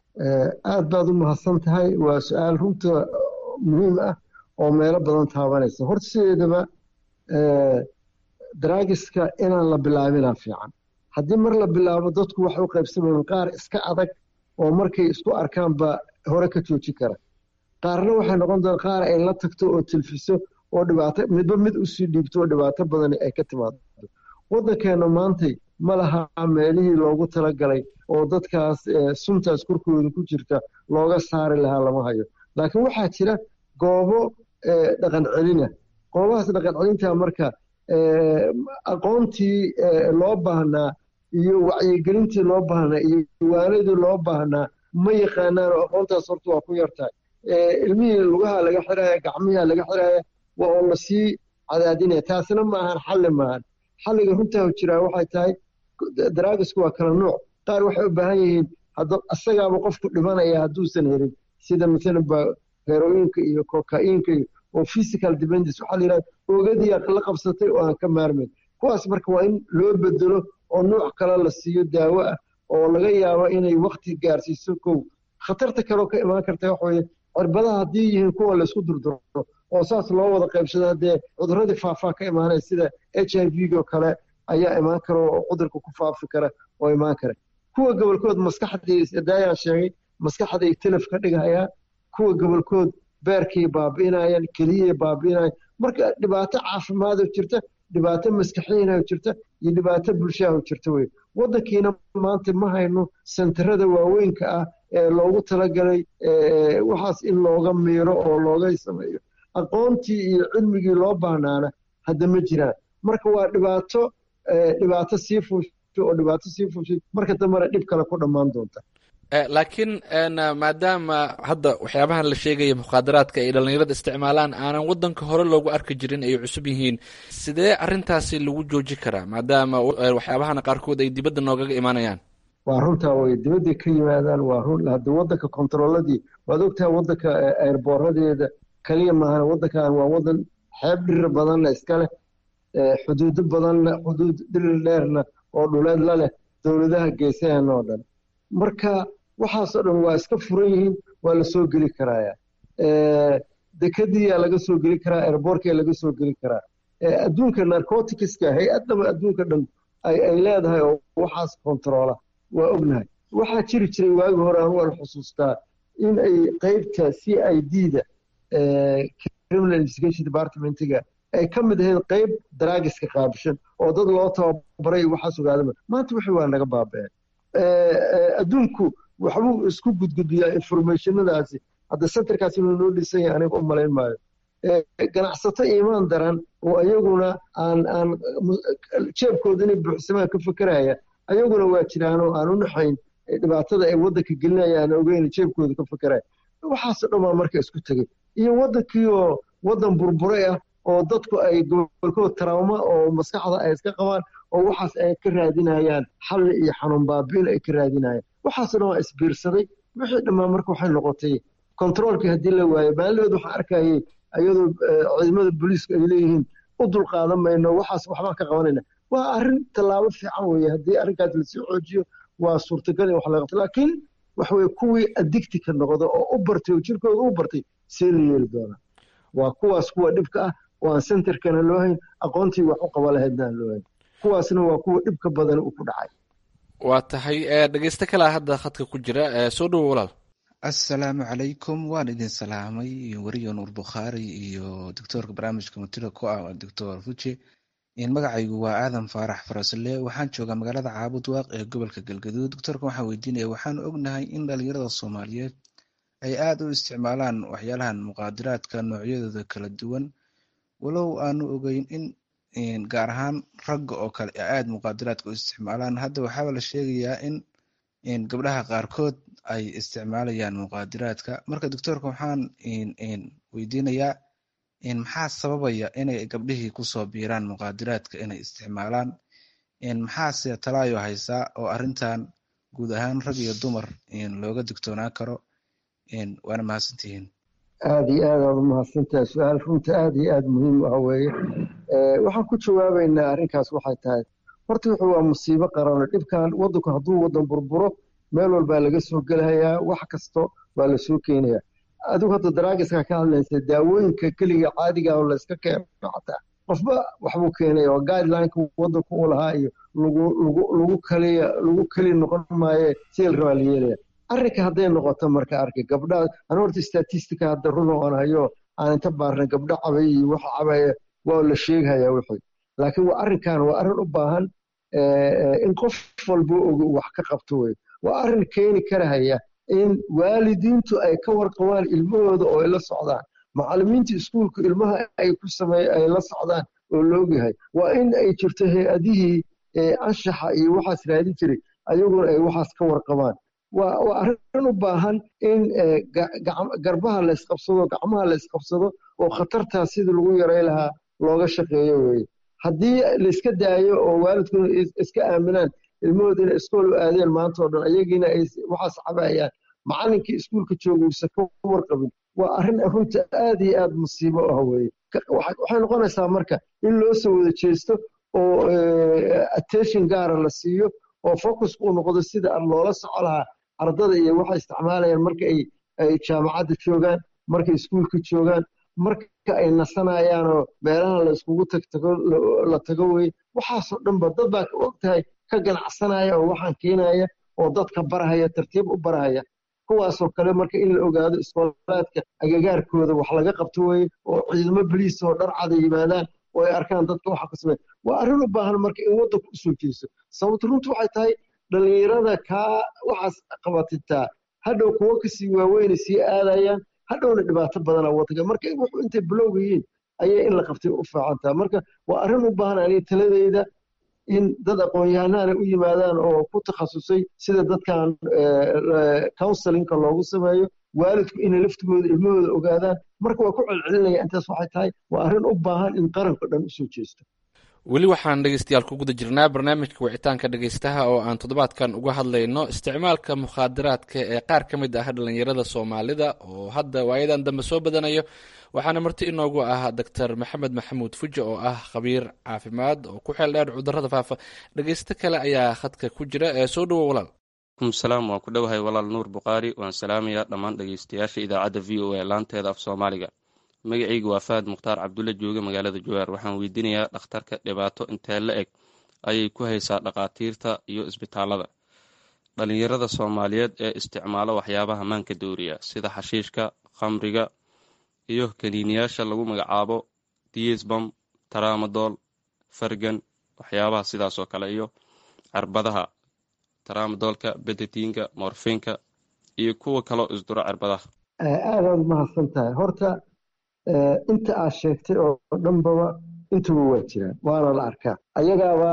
aad baad u mahadsan tahay waa su-aal runta muhiim ah oo meelo badan taabanaysa horta sideedaba daraagiska inaan la bilaabinaa fiican haddii mar la bilaabo dadku waxay u qaybsamayeen qaar iska adag oo markay isku arkaanba hore ka joojin kara qaarna waxay noqon doon qaar ay la tagto oo tilfiso oo dhibaato midba mid usii dhiibto oo dhibaato badan ay ka timaado waddankeena maantay ma laha meelihii loogu talagalay oo dadkaas suntaas korkooda ku jirta looga saari lahaa lama hayo laakiin waxaa jira goobo dhaqan celina goobahaas dhaqan celinta marka aqoontii loo baahnaa iyo wacyigelintii loo baahnaa iyo diiwaanadii loo baahnaa ma yaqaanaan oo aqoontaas horta waa ku yartahay ilmihii lugaha laga xiraya gacmiha laga xiraya waa oo lasii cadaadinaya taasina ma ahan xalli maahan xalliga runtaa jiraa waxay tahay daraagisku waa kala nuuc qaar waxay u baahan yihiin isagaaba qofku dhimanaya hadduusan helin sida masalan ba heroinka iyo kokainka iyo oo physical dependence waxaa la yidhahda oogadiya la qabsatay oo aan ka maarmayn kuwaas marka waa in loo bedelo oo nuuc kale la siiyo daawo ah oo laga yaabo inay wakti gaarsiiso kow khatarta kaleo ka imaan karta waxa weye cirbadaha haddii yihiin kuwa laysku durduro oo saas loo wada qaybsado haddee cuduradii faafaa ka imaanaya sida h i v oo kale ayaa imaan kara oo cudurka ku faafi kara oo imaan kara kuwa gobolkood maskaxdii daayaan sheegay maskaxday telef ka dhigayaan kuwa gobolkood beerkay baabi'inayaan keliyay baabi'inayaan marka dhibaato caafimaado jirta dhibaato maskaxiinaho jirta iyo dhibaato bulshaho jirta wey waddankiina maanta ma hayno sentarada waaweynka ah ee loogu talagalay waxaas in looga miiro oo looga sameeyo aqoontii iyo cilmigii loo baahnaana hadda ma jiraan marka waa dhibaato dhibaato sii fuusho oo dhibaato sii fuushay marka dambena dhib kale ku dhammaan doonta laakiin maadaama hadda waxyaabahan la sheegaya mukhaadaraadka ay dhallinyarada isticmaalaan aanan wadanka hore loogu arki jirin ay cusub yihiin sidee arintaasi lagu jooji karaa maadaama waxyaabahana qaarkood ay dibadda noogaga imaanayaan waa runtaa way dibadday ka yimaadaan waa run hadda wadanka kontarooladii waad ogtahay wadanka airboorradeeda kaliya maahan wadankan waa wadan xeeb dhirir badanna iska leh xuduudo badanna xuduud dhirir dheerna oo dhuleed la leh dowladaha geesahan oo dhan marka waxaasoo dhan waa iska furan yihiin waa la soo geli karaaya dekadiyaa laga soo geli karaa airbortkaa laga soo geli karaa adduunka narcoticska hay-addaba adduunka dhan ay leedahay oo waxaas kontaroola waa ognahay waxaa jiri jiray waagi hore anu waan xusuustaa in ay qeybta c i d da criminal investigation departmentiga ay ka mid ahayd qeyb daraagiska qaabishan oo dad loo tababaray waxaas ogaadama maanta wixii waa naga baabeen adduunku waxbuu isku gudgudbiyaa informationadaasi hadda centerkaas inuu noo dhisan yahay aniga u malayn maayo ganacsato iimaan daran oo ayaguna aan aan jeebkooda inay buuxsamaan ka fekeraya ayaguna waa jiraanoo aan u naxayn dhibaatada ay waddanka gelinaya aan ogeyn jeebkooda ka fekeraya waxaasoo dhan baa marka isku tegey iyo waddankii oo waddan burburay ah oo dadku ay gobolkood tarauma oo maskaxda ay iska qabaan oo waxaas ay ka raadinayaan xalli iyo xanuun baabiin ay ka raadinayaan waxaasoo dhan waa isbiirsaday wixii dhammaan marka waxay noqotay kontaroolkii haddii la waayo maalidood waxaan arkayay iyadoo ciidamada booliisku ay leeyihiin u dulqaadan mayno waxaas waxbaan ka qabanayna waa arrin tallaabo fiican weeye haddii arrinkaas lasii xoojiyo waa suurtagal in wax laga qabto laakiin wax weye kuwii adigti ka noqda oo u bartay oo jirkooda u bartay see la yeeli doonaa waa kuwaas kuwa dhibka ah oo aan centerkana loo hayn aqoontii wax u qaba lahaydna aan loo hayn kuwaasna waa kuwa dhibka badan uu ku dhacay waa tahay dhegeysto kalea hadda khadka ku jira soo dhowo walaal assalaamu calaykum waan idin salaamay weriyo nuur bukhaari iyo doctoorka barnaamijka matida ku ah doctor fuji magacaygu waa aadan faarax farasle waxaan joogaa magaalada caabud waaq ee gobolka galgaduud doctoorka waxaan weydiinaya waxaan ognahay in dhalinyarada soomaaliyeed ay aada u isticmaalaan waxyaalahan muqaadiraadka noocyadooda kala duwan walow aanu ogeyn in gaar ahaan ragga oo kale aada muqaadiraadka u isticmaalaan hadda waxaaba la sheegayaa in gabdhaha qaarkood ay isticmaalayaan muqaadiraadka marka doctoorka waxaan weydiinayaa maxaa sababaya inay gabdhihii kusoo biiraan muqaadiraadka inay isticmaalaan maxaase talaayo haysaa oo arrintan guud ahaan rag iyo dumar looga digtoonaan karo waana mahadsantihiin aada iyo aad aad umahadsantahay su-aal runta aada iyo aada muhiim ah weeye waxaan ku jawaabaynaa arrinkaas waxay tahay horta wuxuu waa musiibo qarano dhibkan waddanku hadduu waddan burburo meel walbaa laga soo gelahayaa wax kasto waa la soo keenayaa adigu hadda daraagiska ka hadlaysa daawooyinka keliga caadiga oo layska keeno xataa qofba waxbuu keenaya oo guidelineka waddanku u lahaa iyo lagu lagu lagu kaliya lagu keli noqon maaye seel rabaa la yeelaya arrinka hadday noqoto marka arkay gabdha an horta statistica hadda run oo aan hayo aan inta baarnay gabdho cabay iyo waxa cabaya waa la sheeghayaa wixii laakiin waa arrinkan waa arrin u baahan in qof walba ogo wax ka qabto wey waa arrin keeni karahaya in waalidiintu ay ka warqabaan ilmahooda oo ay la socdaan macallimiinta iskuulku ilmaha ay ku sameey ay la socdaan oo loogyahay waa in ay jirto hay-adihii anshaxa iyo waxaas raadin jiray ayaguna ay waxaas ka warqabaan waa arrin u baahan in garbaha la isqabsado gacmaha la isqabsado oo khatartaas sidii lagu yaray lahaa looga shaqeeyo weye haddii layska daayo oo waalidkuna iska aaminaan ilmahooda inay iskool u aadeen maanta oo dhan ayagiina ay waxaas cabayaan macallinkii iskuulka jooga uusan ka warqabin waa arrin runta aada iyo aada musiibo ah weye waxay noqonaysaa marka in loo soo wada jeesto oo attention gaara la siiyo oo focusku u noqdo sida loola soco lahaa ardada iyo waxay isticmaalayaan marka ay ay jaamacadda joogaan markay iskuulka joogaan marka ay nasanayaanoo meelaha la iskugu tagtago la tago weye waxaasoo dhanba dad baa og tahay ka ganacsanaya oo waxaan keenaya oo dadka barahaya tartiib u barahaya kuwaasoo kale marka in la ogaado iskoolaadka agagaarkooda wax laga qabto weye oo ciidamo boliis oo dhar cada yimaadaan oo ay arkaan dadka waxa ku sameeya waa arrin u baahan marka in waddanku usoo jeeso sababto runtu waxay tahay dhallinyarada kaa waxaas qabatitaa hadhow kuwo kasii waaweynay sii aadayaan hadhowna dhibaato badana waddanka marka wuxuu intay bilowga yihiin ayay in la qabtay u fiican tahay marka waa arrin u baahan aniga taladeyda in dad aqoon-yahanana u yimaadaan oo ku takhasusay sida dadkan counselinka loogu sameeyo waalidku inay laftigooda ilmahooda ogaadaan marka waa ku celcelinaya intaas waxay tahay waa arrin u baahan in qaranka dhan usoo jeesto weli waxaan dhegeystayaal ku guda jirnaa barnaamijka wicitaanka dhegeystaha oo aan toddobaadkan uga hadlayno isticmaalka mukhaadaraadka ee qaar ka mid ah dhallinyarada soomaalida oo hadda waayadan dambe soo badanayo waxaana marti inoogu ah doctor maxamed maxamuud fuji oo ah khabiir caafimaad oo ku xeel dheer cudurada faafa dhegeysto kale ayaa khadka ku jira ee soo dhowo walaal salaam waan ku dhowahay walaal nuur bukhaari waan salaamayaa dhammaan dhegeystayaasha idaacadda v o a laanteeda af soomaaliga magacaygu waa fahad mukhtaar cabdulle jooge magaalada jawaar waxaan weydiinayaa dhakhtarka dhibaato intee la eg ayay ku haysaa dhakhaatiirta iyo isbitaalada dhalinyarada soomaaliyeed ee isticmaalo waxyaabaha maanka dooriya sida xashiishka khamriga iyo kaniiniyaasha lagu magacaabo diisbam taraamadool fargan waxyaabaha sidaas oo kale iyo cirbadaha taraamadoolka bedetiinka morfinka iyo kuwa kaloo isduro cirbadaha aadaad mahadsan tahay horta inta aad sheegtay oo dhanbaba intuba waa jiraan waana la arkaa ayagaaba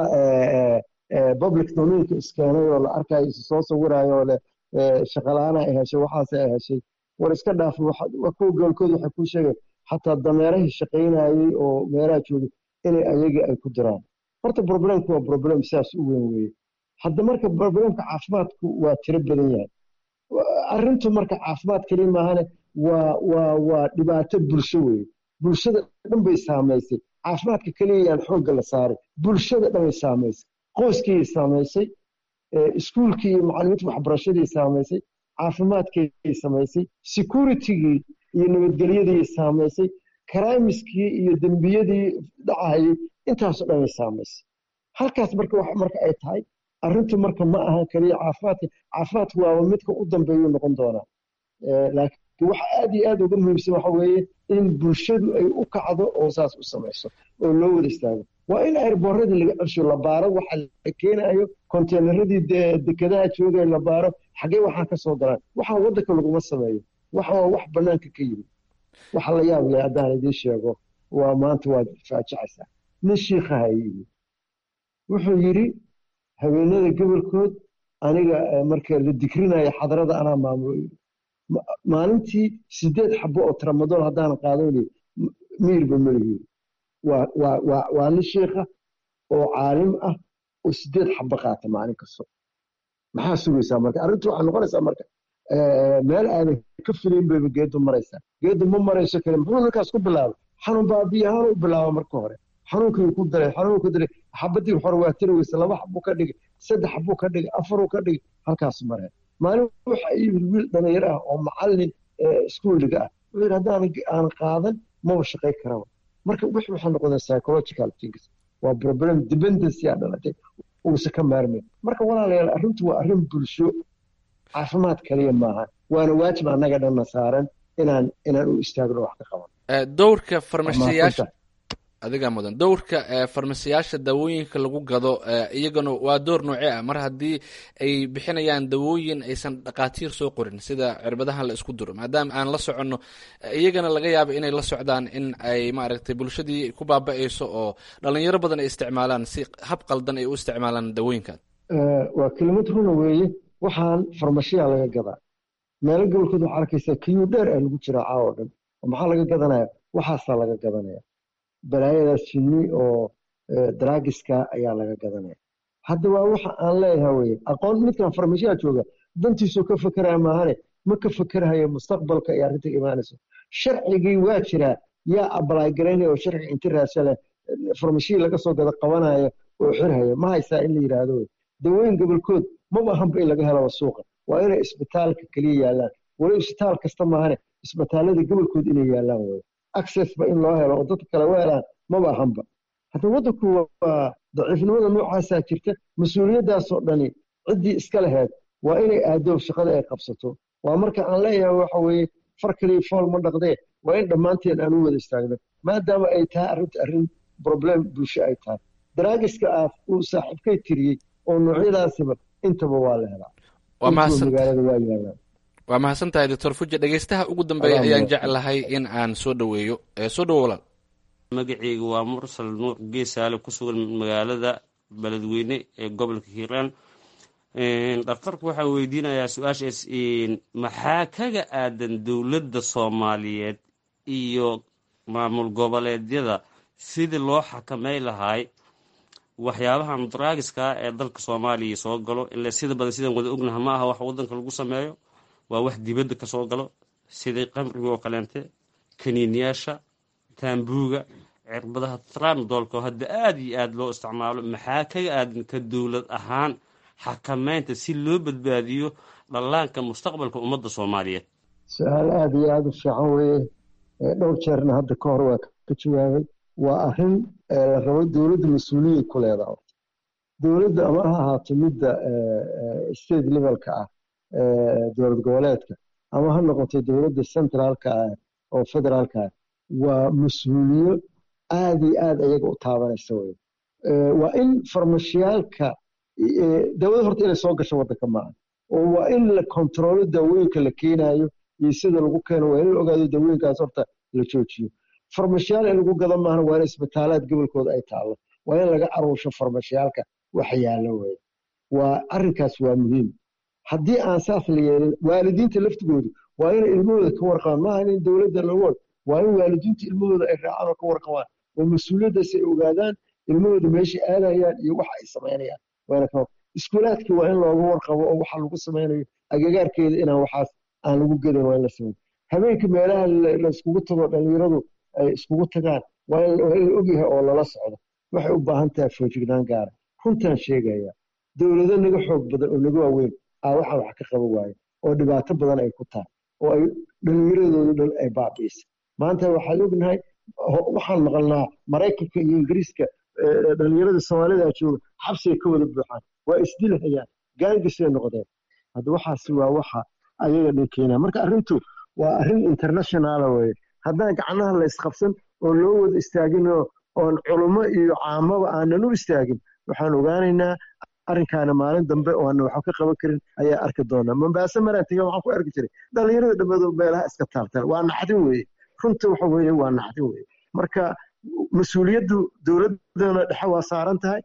public domainka iskeenay oo la arkayo isu soo sawirayo oo leh shaqalaana ay heshay waxaase ay heshay war iska dhaaf waa kuwa goolkood waxay kuu sheegeen xataa dameerahii shaqaynayey oo meelaha joogay inay ayagii ay ku diraan horta problemku waa problem sidaas u weyn weeye hadda marka problemka caafimaadku waa tiro badan yahay arrintu marka caafimaad keliya maahane waa waa waa dhibaato bulsho weeye bulshada dhan bay saamaysay caafimaadka keliya yaan xoogga la saaray bulshada dhan bay saamaysay qoyskii saamaysay iskuulkii iyo macallimiinta waxbarashadii saamaysay caafimaadkii samaysay securitigii iyo nabadgelyadii saamaysay karaamiskii iyo dembiyadii dhacahayay intaasoo dhan bay saamaysay halkaas marka marka ay tahay arrintu marka ma ahan keliya caafimaadka caafimaadku waaba midka u dambeeyuu noqon doonaa laakiin waxa aad iyo aad uga muhiimsan waxa weeye in bulshadu ay u kacdo oo saas u samayso oo loo wada istaago waa in airboorradii laga celsho la baaro waxa la keenayo konteynaradii dekedaha joogay la baaro xaggee waxaa ka soo galaan waxaa waddanka laguma sameeyo waxa waa wax bannaanka ka yimid waxa la yaab leh haddaan idiin sheego waa maanta waad faajicaysaa nin shiikhaha yimi wuxuu yidhi haweenada gobolkood aniga marka la dikrinayo xadarada anaa maamulo maalintii sideed xabo oo tramadool haddaanan qaadan miirba malihi waa nin shiikha oo caalim ah oo sideed xabo qaata maalin kasto maxaa sugaysaa marka arrintu waxaa noqonaysaa marka meel aadan ka filayn bayba geedu maraysaa geedu ma marayso kale muxuu ninkaas ku bilaabay xanuun baabiya ahaan u bilaaba marka hore xanuunkii ku daray xanuun ku daray xabadii hore waa tiri weyse laba xabuu ka dhigay saddex xabuu ka dhigay afaruu ka dhigay halkaas mareen maalin waxa yimid wiil dhalinyaro ah oo macallin iskuuliga ah wuxuu yidhi haddaan aan qaadan maba shaqay karaba marka wix waxay noqdeen psychological things waa problem dependency aa dhalatay uusa ka maarmayn marka walaalayaal arrintu waa arrin bulsho caafimaad kaliya maaha waana waajib annaga dhanna saaran inaan inaan u istaagno wax ka qaban dowrka farmashiyaasha adigaa mudan dowrka farmasiyaasha daawooyinka lagu gado iyagana waa door noocee ah mar haddii ay bixinayaan dawooyin aysan dhakhaatiir soo qorin sida cirbadahan la isku duro maadaama aan la soconno iyagana laga yaabo inay la socdaan in ay maaragtay bulshadii ku baaba-ayso oo dhalinyaro badan ay isticmaalaan si hab qaldan ay u isticmaalaan dawooyinkan waa kelimad runa weeye waxaan farmashiya laga gadaa meelo gobolkood waxaa arkaysaa kiyuu dheer ah lagu jiraa caawo dhan maxaa laga gadanaya waxaasaa laga gadanaya balaayadaas jinni oo draagiska ayaa laga gadanaya hadda waa waxa aan leeyahay weye aqoon midkan farmashiyaa jooga dantiisuu ka fekeraya maahane ma ka fekerahayo mustaqbalka ay arrinta imaanayso sharcigii waa jiraa yaa abalaay garaynaya oo sharciga inti raasha leh farmashiya laga soo gada qabanaya oo xirhaya ma haysaa in la yidhaahdo wey dawooyin gobolkood maba ahanba in laga helaba suuqa waa inay isbitaalka keliya yaallaan wali isbitaal kasta maahane isbitaalada gobolkood inay yaallaan wey accessba in loo helo oo dadka kale u helaan maba ahanba hadda waddanku waa daciifnimada noocaasaa jirta mas-uuliyaddaasoo dhani ciddii iska laheyd waa inay aadoob shaqada ay qabsato waa marka aan leeyahay waxa weeye far kaliya fool ma dhaqdee waa in dhammaanteen aan u wada istaagno maadaama ay tahay arrinta arrin problem bulsho ay tahay daraagiska ah uu saaxiibkay tiriyey oo noocyadaasiba intaba waa la helaa magaalada waa yaalaan waa mahadsan tahay doctor fuja dhegeystaha ugu dambeeya ayaan jeclahay in aan soo dhoweeyo soo dhowo walaal magaceyga waa mursal nuuc geesaale ku sugan magaalada beledweyne ee gobolka hiiraan dhakhtarku waxaa weydiinayaa su-aashaas maxaa kaga aadan dowladda soomaaliyeed iyo maamul goboleedyada sidii loo xakamay lahay waxyaabahan draagiska ee dalka soomaaliya soo galo ile sida badan sidaan wada ognaha ma aha wax wadanka lagu sameeyo waa wax dibadda kasoo galo sidai qamriga oo kaleente kaniiniyaasha taambuuga cirbadaha tramdolka oo hadda aada iyo aada loo isticmaalo maxaa kaga aadan ka dowlad ahaan xakameynta si loo badbaadiyo dhallaanka mustaqbalka ummadda soomaaliyeed su-aal aada iyo aada u fiican weeye dhowr jeerna hadda ka hor waa ka jawaabay waa arrin la rabo dowladda mas-uuliyay ku leedaha dowladda ama ha ahaato midda state levelka ah dowlad goboleedka ama ha noqoto dowladda centraalka ah oo federaalka ah waa mas-uuliyo aada iyo aada iyaga u taabanaysa wey waa in farmashiyaalka dawada horta inay soo gasho waddanka maaha oo waa in la kontrolo daawooyinka la keenayo iyo sida lagu keeno waa in la ogaado daawooyinkaas horta la joojiyo farmashiyaal in lagu gada maahna waa in isbitaalaad gobolkooda ay taallo waa in laga aruusho farmashiyaalka wax yaallo wey waa arrinkaas waa muhiim haddii aan saas la yeelin waalidiinta laftigoodu waa inay ilmahooda ka warqabaan maaha in dowladda lagood waa in waalidiinta ilmahooda ay raacaan oo ka warqabaan oo mas-uuliyaddaas ay ogaadaan ilmahooda meeshay aadayaan iyo waxa ay samaynayaan iskuulaadka waa in looga warqabo oo waxa lagu samaynayo agagaarkeeda inaan waxaas aan lagu gedan waa in la samayn habeenkii meelaha laiskugu tago dhallinyaradu ay iskugu tagaan waa in la ogyahay oo lala socdo waxay u baahan tahay foojignaan gaara runtaan sheegaya dowlado naga xoog badan oo naga waaweyn aa waxaan wax ka qaban waayo oo dhibaato badan ay ku tahay oo ay dhallinyaradoodu dhan ay baabiisa maanta waxaan ognahay waxaan maqalnaa maraykanka iyo ingiriiska dhallinyarada soomaalida jooga xabsiga ka wada buuxaan waa isdilhayaan gaangisay noqdeen hadda waxaasi waa waxa ayaga dhankeena marka arrintu waa arrin internationala weye haddaan gacnaha la isqabsan oo loo wada istaagin oon culummo iyo caamaba aanan u istaagin waxaan ogaanaynaa arrinkaana maalin dambe oo aan waxba ka qaban karin ayaa arki doonaa mambaase maraan tega waxaan ku arki jiray dhallinyarada dhammaado meelaha iska taaltaan waa naxdin weeye runta waxa weeye waa naxdin weeye marka mas-uuliyaddu dowladdana dhexe waa saaran tahay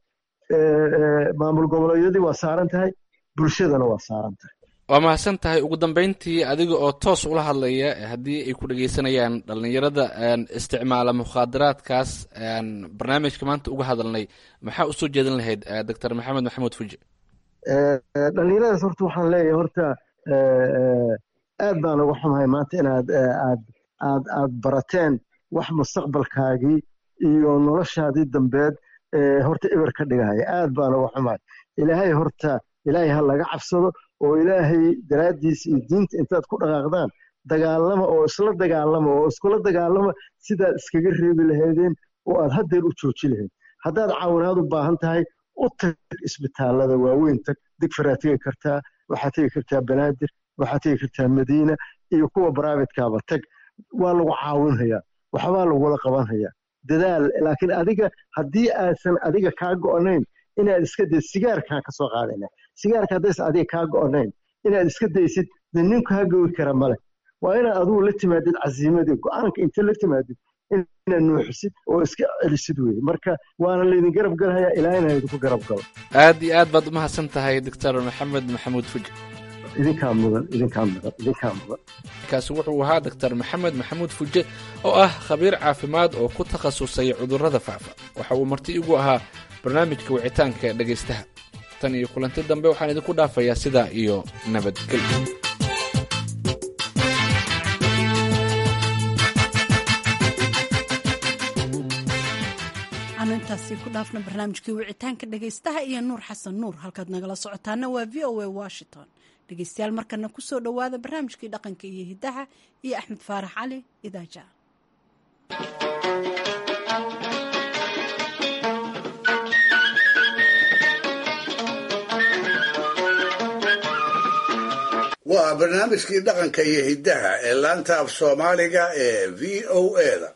maamul goboleedyadii waa saaran tahay bulshadana waa saaran tahay waa mahadsan tahay ugu dambeyntii adiga oo toos ula hadlaya haddii ay ku dhegeysanayaan dhallinyarada isticmaala mukhaadaraadkaas barnaamijka maanta uga hadalnay maxaa usoo jeedin lahayd doctor maxamed maxamuud fuji dhallinyaradaas horta waxaan leeyahay horta aad baan uga xumahay maanta inaad aad aad aad barateen wax mustaqbalkaagii iyo noloshaadii dambeed horta eber ka dhigahaya aad baan uga xumahay ilaahay horta ilaahay ha laga cabsado oo ilaahay daraaddiisa iyo diinta intaad ku dhaqaaqdaan dagaalama oo isla dagaalama oo iskula dagaalama sidaad iskaga reebi lahaydeen oo aad haddeer u jooji lahayd haddaad caawinaad u baahan tahay u tag isbitaallada waaweyn tag digfaraa tegi kartaa waxaad tegi kartaa banaadir waxaad tegi kartaa madiina iyo kuwa bribadkaaba tag waa lagu caawinhayaa waxbaa lagula qabanhayaa dadaal laakiin adiga haddii aadsan adiga kaa go'nayn inaad iska daysid sigaarkaan ka soo qaadayna sigaarka haddaysan adiga kaa go'nayn inaad iska daysid de nin kaa gowi kara male waa inaad adigu la timaadid casiimadii go-aanka inta la timaadid inaad nuuxisid oo iska celisid weye marka waana laydin garab galhayaa ilaahina idinku garab galo aad iyo aad baad umahadsan tahay doctor maxamed maxamuud fuji idinkaa mudan idinkaa mudan idinkaa mudan kaasi wuxuu ahaa doctor maxamed maxamuud fuje oo ah khabiir caafimaad oo ku takhasusay cudurrada faafa waxa uu marti igu ahaa barnaamijka wicitaanka dhegaystaha tan iyo kulanti dambe waxaan idinku dhaafayaa sidaa iyo nabadgelyo aanu intaasi ku dhaafna barnaamijkii wicitaanka dhegaystaha iyo nuur xasan nuur halkaad nagala socotaana waa v o a washington dhegaystayaal markana kusoo dhowaada barnaamijkii dhaqanka iyo hiddaha iyo axmed faarax cali idaaja waa barnaamijkii dhaqanka iyo hiddaha ee laanta af soomaaliga ee v o eda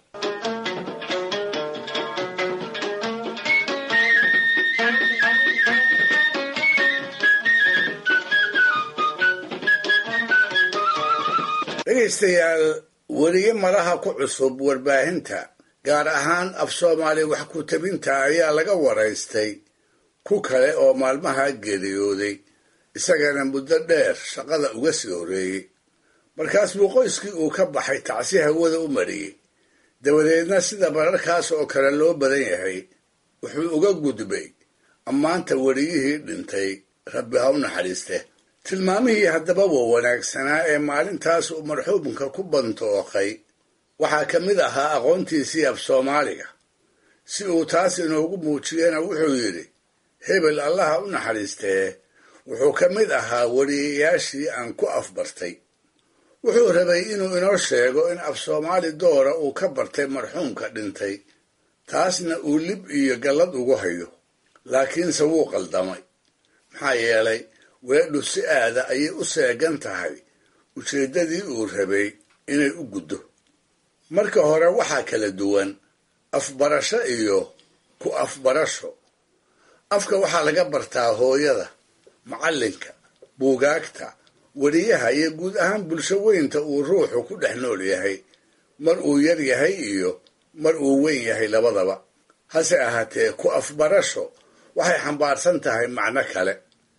dhegaystayaal weliye malaha ku cusub warbaahinta gaar ahaan af soomaali wax ku tabinta ayaa laga waraystay ku kale oo maalmaha geeriyooday isagana muddo dheer shaqada uga sii horreeyey markaas buu qoyskii uu ka baxay tacsi hawada u mariyey dabadeedna sida mararkaas oo kale loo badan yahay wuxuu uga gudbay ammaanta weriyihii dhintay rabbi ha u naxariiste tilmaamihii haddaba wa wanaagsanaa ee maalintaas uu marxuumka ku bantooqay waxaa ka mid ahaa aqoontiisii af soomaaliga si uu taas inoogu muujiyena wuxuu yidhi hebel allaha u naxariistee wuxuu ka mid ahaa weriyayaashii aan ku afbartay wuxuu rabay inuu inoo sheego in af soomaali doora uu ka bartay marxuumka dhintay taasna uu lib iyo gallad ugu hayo laakiinse wuu qaldamay maxaa yeelay weedhu si aada ayay u seegan tahay ujeeddadii uu rabay inay u guddo marka hore waxaa kala duwan afbarasho iyo ku afbarasho afka waxaa laga bartaa hooyada macallinka buugaagta weriyaha iyo guud ahaan bulsho weynta uu ruuxu ku dhex nool yahay mar uu yar yahay iyo mar uu weyn yahay labadaba hase ahaatee ku afbarasho waxay xambaarsan tahay macno kale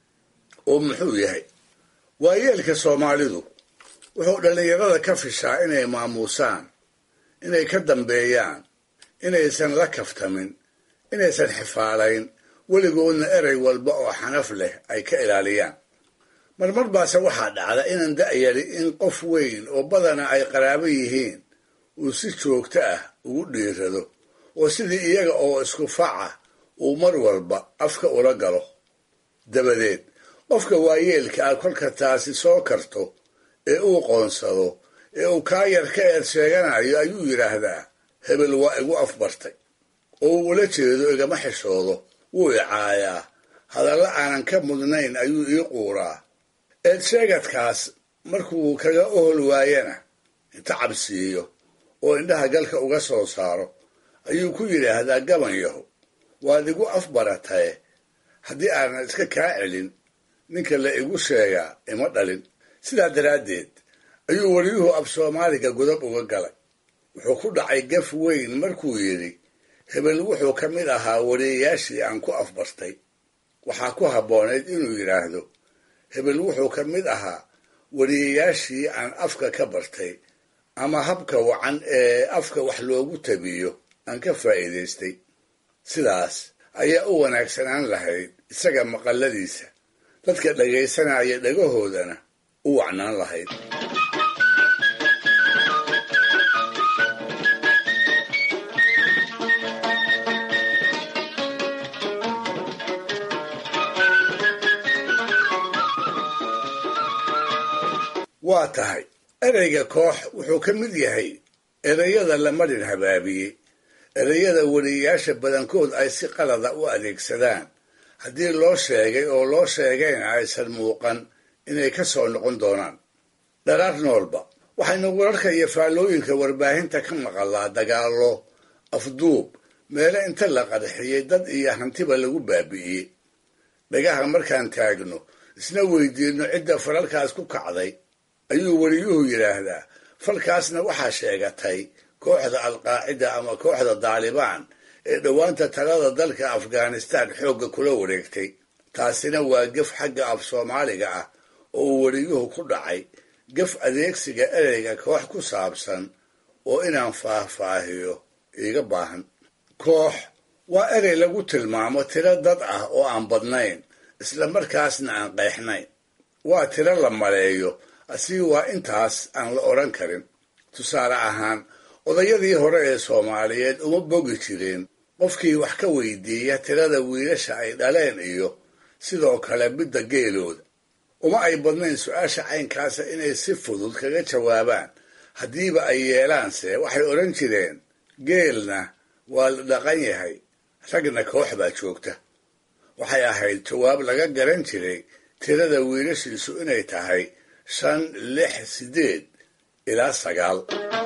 oo muxuu yahay waayeelka soomaalidu wuxuu dhallinyarada ka fishaa inay maamuusaan inay ka dambeeyaan inaysan la kaftamin inaysan xifaalayn weligoodna erey walba oo xanaf leh ay ka ilaaliyaan marmar baase waxaa dhacda inaan da'yari in qof weyn oo badana ay qaraabo yihiin uu si joogto ah ugu dhiirado oo sidii iyaga oo isku faca uu mar walba afka ula galo dabadeed qofka waayeelka ah kolka taasi soo karto ee uu qoonsado ee uu kaa yar ka eed sheeganayo ayuu yidhaahdaa hebel waa igu afbartay oo uu ula jeedo igama xishoodo wuu icaayaa hadalla aanan ka mudnayn ayuu ii quuraa eed sheegadkaas markuu kaga ohol waayana inta cabsiiyo oo indhaha galka uga soo saaro ayuu ku yidhaahdaa gaban yaho waad igu afbarataye haddii aanan iska kaa celin ninka la igu sheegaa ima dhalin sidaa daraaddeed ayuu weriyuhu af soomaaliga godab uga galay wuxuu ku dhacay gaf weyn markuu yidhi hebel wuxuu ka mid ahaa weriyayaashii aan ku afbartay waxaa ku habboonayd inuu yidhaahdo hebel wuxuu ka mid ahaa weriyayaashii aan afka ka bartay ama habka wacan ee afka wax loogu tabiyo aan ka faa'iidaystay sidaas ayaa u wanaagsanaan lahayd isaga maqalladiisa dadka dhagaysanaya dhagahoodana u wacnaan lahayd waa tahay ereyga koox wuxuu ka mid yahay ereyada la marin habaabiyey ereyada weriyayaasha badankood ay si qalada u adeegsadaan haddii loo sheegay oo loo sheegayna aysan muuqan inay ka soo noqon doonaan dharaar noolba waxaynu wararka iyo faallooyinka warbaahinta ka maqalaa dagaallo afduub meelo inta la qarxiyey dad iyo hantiba lagu baabi'iyey dhagaha markaan taagno isna weydiinno cidda falalkaas ku kacday ayuu weriyuhu yidhaahdaa falkaasna waxaa sheegatay kooxda alqaacida ama kooxda daalibaan ee dhowaanta talada dalka afghanistaan xoogga kula wareegtay taasina waa gef xagga af soomaaliga ah oo uu weriyuhu ku dhacay gef adeegsiga ereyga koox ku saabsan oo inaan faahfaahiyo iiga baahan koox waa erey lagu tilmaamo tiro dad ah oo aan badnayn isla markaasna aan qeexnayn waa tiro la maleeyo asigi waa intaas aan la odhan karin tusaale ahaan odayadii hore ee soomaaliyeed uma bogi jireen qofkii wax ka weydiiya tirada wiilasha ay dhaleen iyo sidoo kale midda geelooda uma ay badnayn su-aasha caynkaasa inay si fudud kaga jawaabaan haddiiba ay yeelaanse waxay odhan jireen geelna waa la dhaqan yahay ragna koox baa joogta waxay ahayd jawaab laga garan jiray tirada wiilashiisu inay tahay shan lix siddeed ilaa sagaal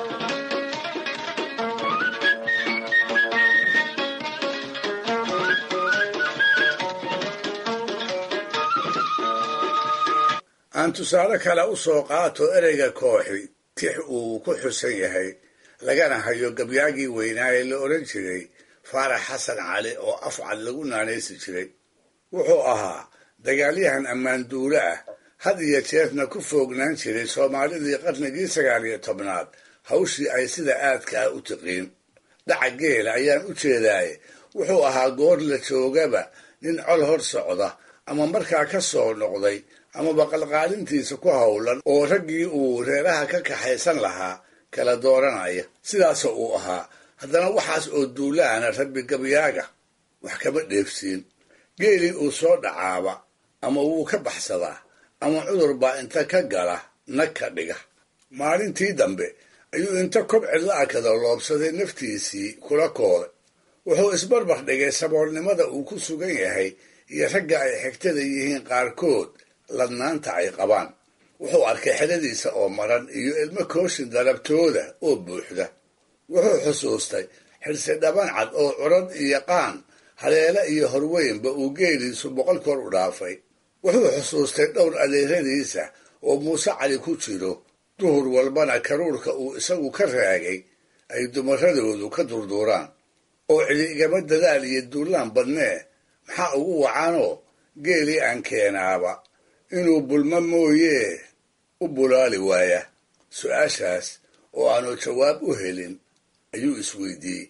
aan tusaale kale u soo qaato ereyga kooxi tix uu ku xusan yahay lagana hayo gabyaagii weynaa ee la odhan jiray faarax xasan cali oo afcad lagu naanaysi jiray wuxuu ahaa dagaalyahan ammaan duule ah had iyo jeerna ku foognaan jiray soomaalidii qarnigii sagaal iyo tobnaad hawshii ay sida aadka ah u tiqiin dhaca geela ayaan u jeedaaye wuxuu ahaa goor la joogaba nin col hor socda ama markaa ka soo noqday amaba qalqaalintiisa ku howlan oo raggii uu reeraha ka kaxaysan lahaa kala dooranaya sidaasoo uu ahaa haddana waxaas oo duulaana rabbi gabyaaga wax kama dheefsiin geelii uu soo dhacaaba ama wuu ka baxsadaa ama cudur baa inta ka gala nag ka dhiga maalintii dambe ayuu inta kob cidla kada loobsaday naftiisii kula kooday wuxuu isbarbar dhigay saboolnimada uu ku sugan yahay iyo ragga ay xigtada yihiin qaarkood ladnaanta ay qabaan wuxuu arkay xeradiisa oo maran iyo ilmo kooshin dalabtooda oo buuxda wuxuu xusuustay xirsi dhaban cad oo curad iyo qaan haleele iyo horweynba uu geeliisu boqol kor u dhaafay wuxuu xusuustay dhowr adeeradiisa oo muuse cali ku jiro duhur walbana karuurka uu isagu ka raagay ay dumaradoodu ka durduuraan oo cili igama dadaal iyo duulaan badnee maxaa ugu wacanoo geelii aan keenaaba inuu bulmo mooyee u bulaali waaya su-aashaas oo aanu jawaab u helin ayuu isweydiiyey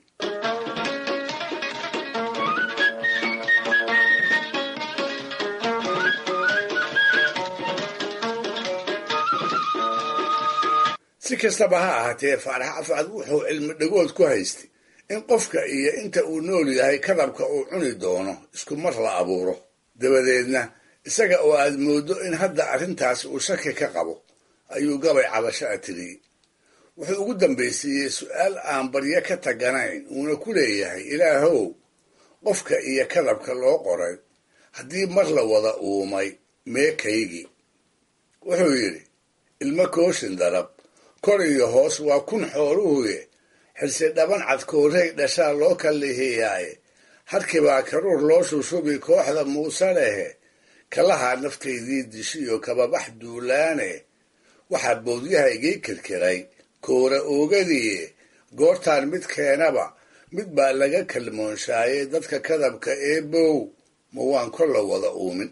si kastaba ha ahaatee faarax afcad wuxuu cilmi dhagood ku haystay in qofka iyo inta uu nool yahay kadabka uu cuni doono isku mar la abuuro dabadeedna isaga oo aad mooddo in hadda arrintaas uu shaki ka qabo ayuu gabay cabasho a tiriyey wuxuu ugu dambaysiiyey su-aal aan baryo ka taganayn uuna ku leeyahay ilaahow qofka iyo kadabka loo qoray haddii mar la wada uumay meekaygii wuxuu yidhi ilmo kooshin darab kor iyo hoos waa kun xooluhuye xirsi dhaban cad koorey dhashaa loo kallihiyaaye harkibaa karuur loo shushubi kooxda muuse lehe kalahaa naftaydii dishiyo kababax duulaane waxaa boodyahaygii kirkiray koora oogadiye goortaan mid keenaba mid baa laga kalmoonshaayay dadka kadabka ee bow ma waan kor la wada uumin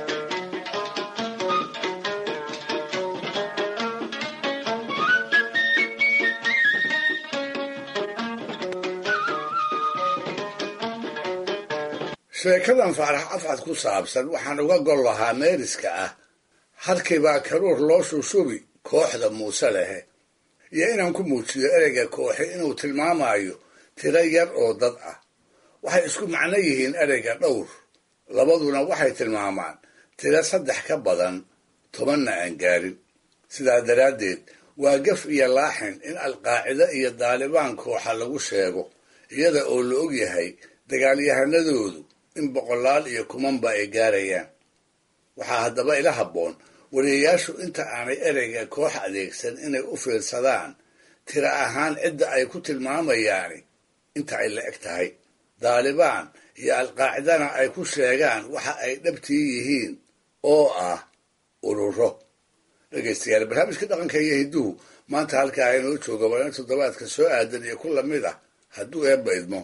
sheekadan faarax afcad ku saabsan waxaan uga gol lahaa meeriska ah harkibaa karuur loo shushubi kooxda muuse lehe iyo inaan ku muujiyo ereyga kooxi inuu tilmaamayo tiro yar oo dad ah waxay isku macno yihiin ereyga dhowr labaduna waxay tilmaamaan tiro saddex ka badan tobanna aan gaarin sidaa daraaddeed waa gaf iyo laaxin in alqaacida iyo daalibaan kooxa lagu sheego iyada oo la og yahay dagaalyahanadoodu in boqolaal iyo kumanba ay gaarayaan waxaa haddaba ila habboon wariyayaashu inta aanay ereyga koox adeegsan inay u fiirsadaan tiro ahaan cidda ay ku tilmaamayaani inta ay la eg tahay daalibaan iyo alqaacidana ay ku sheegaan waxa ay dhabtii yihiin oo ah ururo dhegaystayaal barnaamijka dhaqanka iyo hidduhu maanta halkaa inoo jooga waa in toddobaadka soo aadan iyo ku lamid ah hadduu eebba idmo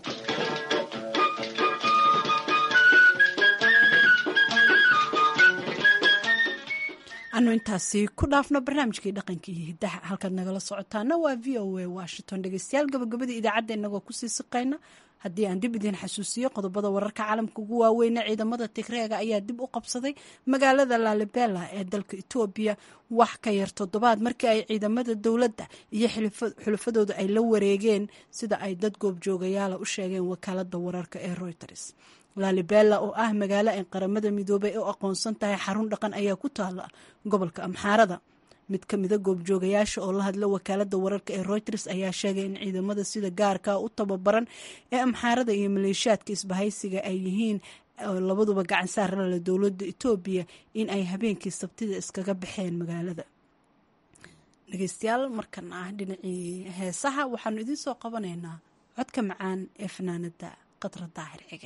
anu intaasi ku dhaafno barnaamijkii dhaqanka iyo hiddaha halkaad nagala socotaana waa v o a washington dhegeystayaal gabagabadii idaacadda inagoo kusii siqayna haddii aan dib idiin xasuusiyo qodobada wararka caalamka ugu waaweyna ciidamada tigreega ayaa dib u qabsaday magaalada laalibela ee dalka etoobiya wax ka yar toddobaad markii ay ciidamada dowladda iyo xulafadooda ay la wareegeen sida ay dad goobjoogayaala u sheegeen wakaalada wararka ee reuters laalibela oo ah magaalo ay qaramada midoobay u aqoonsan tahay xarun dhaqan ayaa ku taala gobolka amxaarada mid ka mida goobjoogayaasha oo la hadla wakaalada wararka ee reuters ayaa sheegay in ciidamada sida gaarka u tababaran ee amxaarada iyo maleeshiyaadka isbahaysiga ay yihiin labaduba gacan saarala dowlada etoobiya in ay habeenkii sabtida iskaga baxeen magaalada dhegeystayaal markan ah dhinacii heesaha waxaanu idiin soo qabanaynaa codka macaan ee fanaanada qadra daahir xige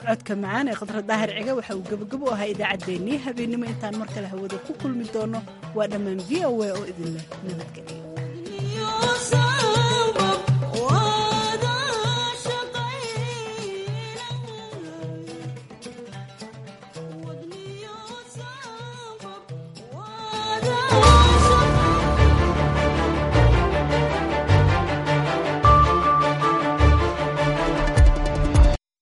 codka macaan ee khadra daahir ciga waxa uu gebagabo u ahaa idaacaddeenii habeennimo intaan mar kale hawada ku kulmi doono waa dhammaan v o a oo idinleh nabadgelyo